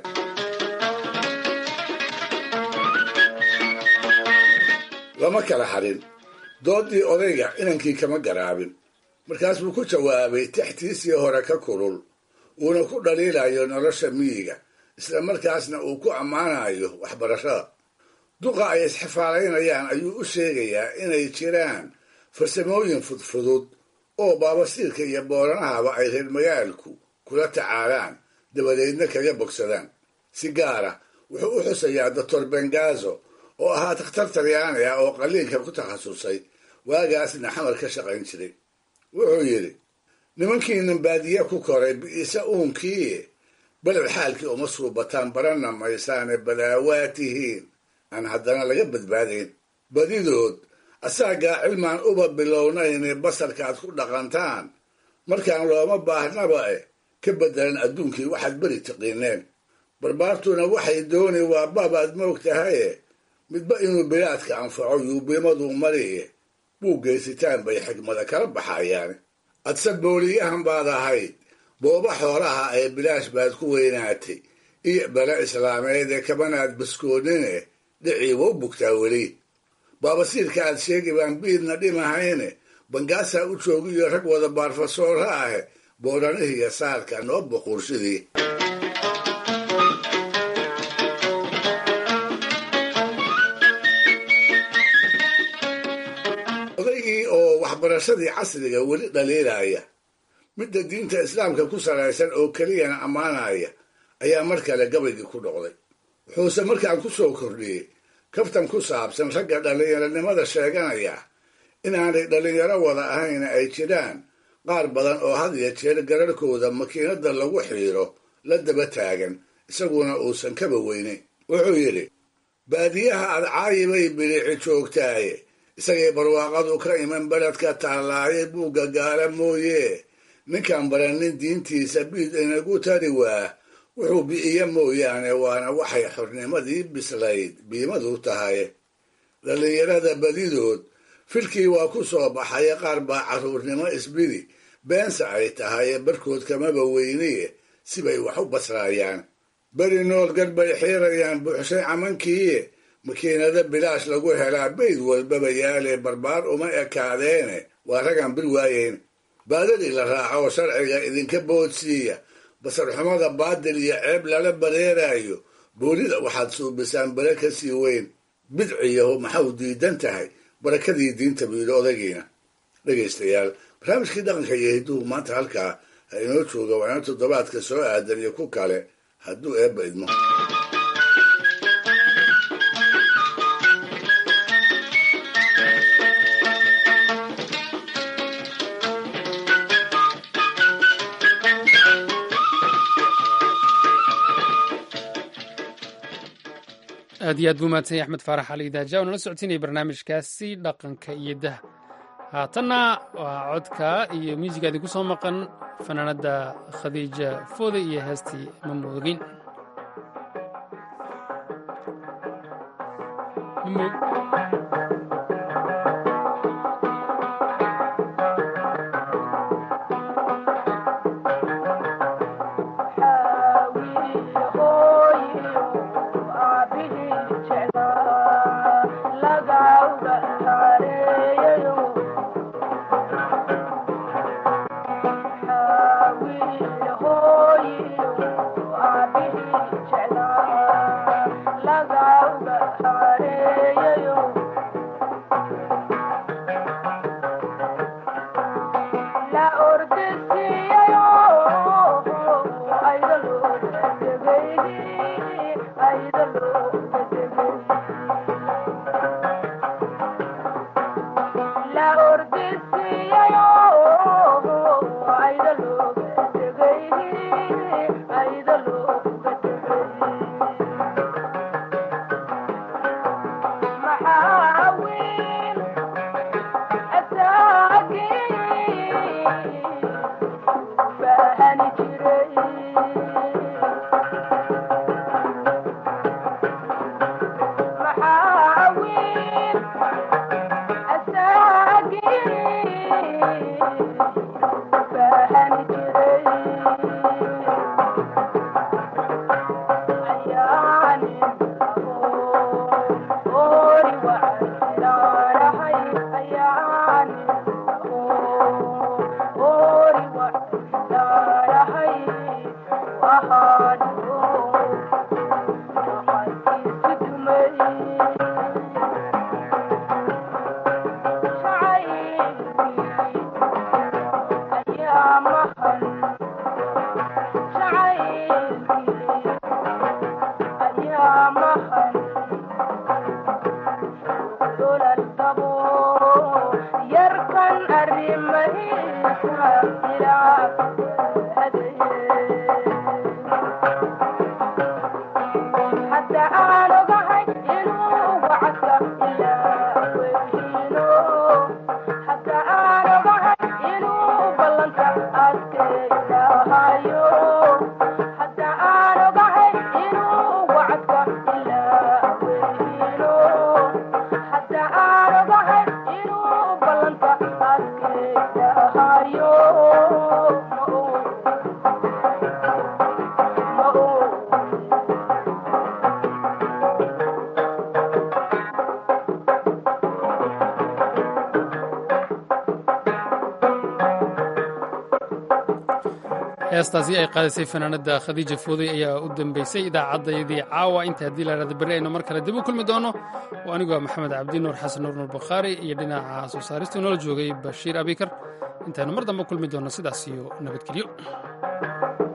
lama kala harin doodii odayga inankii kama garaabin markaas buu ku jawaabay tixtiisii hore ka kulul uuna ku dhaliilayo nolosha miyiga isla markaasna uu ku ammaanayo waxbarashada duqa ay isxifaalaynayaan ayuu u sheegayaa inay jiraan farsamooyin fudfudud oo baabasiirka iyo booranahaba ay reer magaalku kula tacaalaan dabadeedna kaga bogsadaan si gaara wuxuu u xusayaa doctor bengazo oo ahaa takhtar talyaani ah oo qaliinka ku takhasusay waagaasna xamar ka shaqayn jiray wuxuu yidhi nimankiinan baadiye ku koray bi'ise uunkii beled xaalkii uma suubataan baranna maysaane badaawaa tihiin aan haddana laga badbaadayn badidood asaagaa cilmaan uba bilownayne basarkaad ku dhaqantaan markaan looma baahnaba eh ka beddelan adduunkii waxaad beri tiqiineen barbaartuna waxay dooni waa baabaad moog tahaye midba inuu bilaadka anfaco yuubimaduu mariye buu geysitaan bay xigmada kala baxayaan adse booliyahan baad ahayd booba xoolaha ee bilaash baad ku weynaatay iyo bale islaameed ee kabanaad baskoonine dhicii wa u bugtaa weli baabasiirka aad sheegi baan biidna dhimahayne bangaasaa u joogiyo rag wada baarfasoora ahe booranihiiyo saarka noo boqurshidii odaygii oo waxbarashadii casriga weli dhaliilaya midda diinta islaamka ku salaysan oo keliyana ammaanaya ayaa mar kale gabaygii ku dhoqday wuxuuse markaan ku soo kordhiyey kaftan ku saabsan ragga dhallinyaronimada sheeganaya inaanay dhallinyaro wada ahayna ay jiraan qaar badan oo had iyo jeer gararhkooda makiinada lagu xiiro la daba taagan isaguna uusan kaba weynayn wuxuu yidhi baadiyaha adcaayibay bilici joogtaaye isagay barwaaqadu ka iman beledka taallaaye buugga gaala mooye ninkaan baranin diintiisa biid inagu tari waa wuxuu bi'iye mooyaane waana waxay xornimadii bislayd biimadu tahay dhallinyarada badidood filkii waa ku soo baxaye qaar baa carruurnimo isbidi beense ay tahaye barkood kamaba weyniye sibay wax u basraayaan beri nool gar bay xiirayaan buuxshay camankiiye makiinado bilaash lagu helaa bayd walbaba yaale barbaar uma ekaadeene waa ragaan bir waayeyn baadadii la raaco sharciga idinka boodsiiya basarxumada baadil iyo ceeb lala bareeraayo boolida waxaad suubisaan bare ka sii weyn bidciyahu maxau diidan tahay barakadii diinta biido odagiina dhegaystayaal barnaamijkii dhaqanka iyo hidduhu maanta halkaa ha inoo jooga waana toddobaadka soo aadan iyo ku kale hadduu eebba idmo aad iyo aad buu mahadsanyay axmed faarax cali idaaja oo nala socotinaya barnaamijkaasi dhaqanka iyo dah haatanna waa codka iyo muusiga idinku soo maqan fanaanadda khadiija foode iyo heestii mamoogin heestaasi ay qaadisay fanaanada khadiija fooday ayaa u dambeysay idaacaddayadii caawa inta haddii la hahda berri aynu mar kale dib u kulmi doono oo anigoo maxamed cabdi nuur xasan nuur nuur bakhaari iyo dhinaca soo saaristu noola joogay bashiir abikar intaaynu mar dambe kulmi doonno sidaas iyo nabadgelyo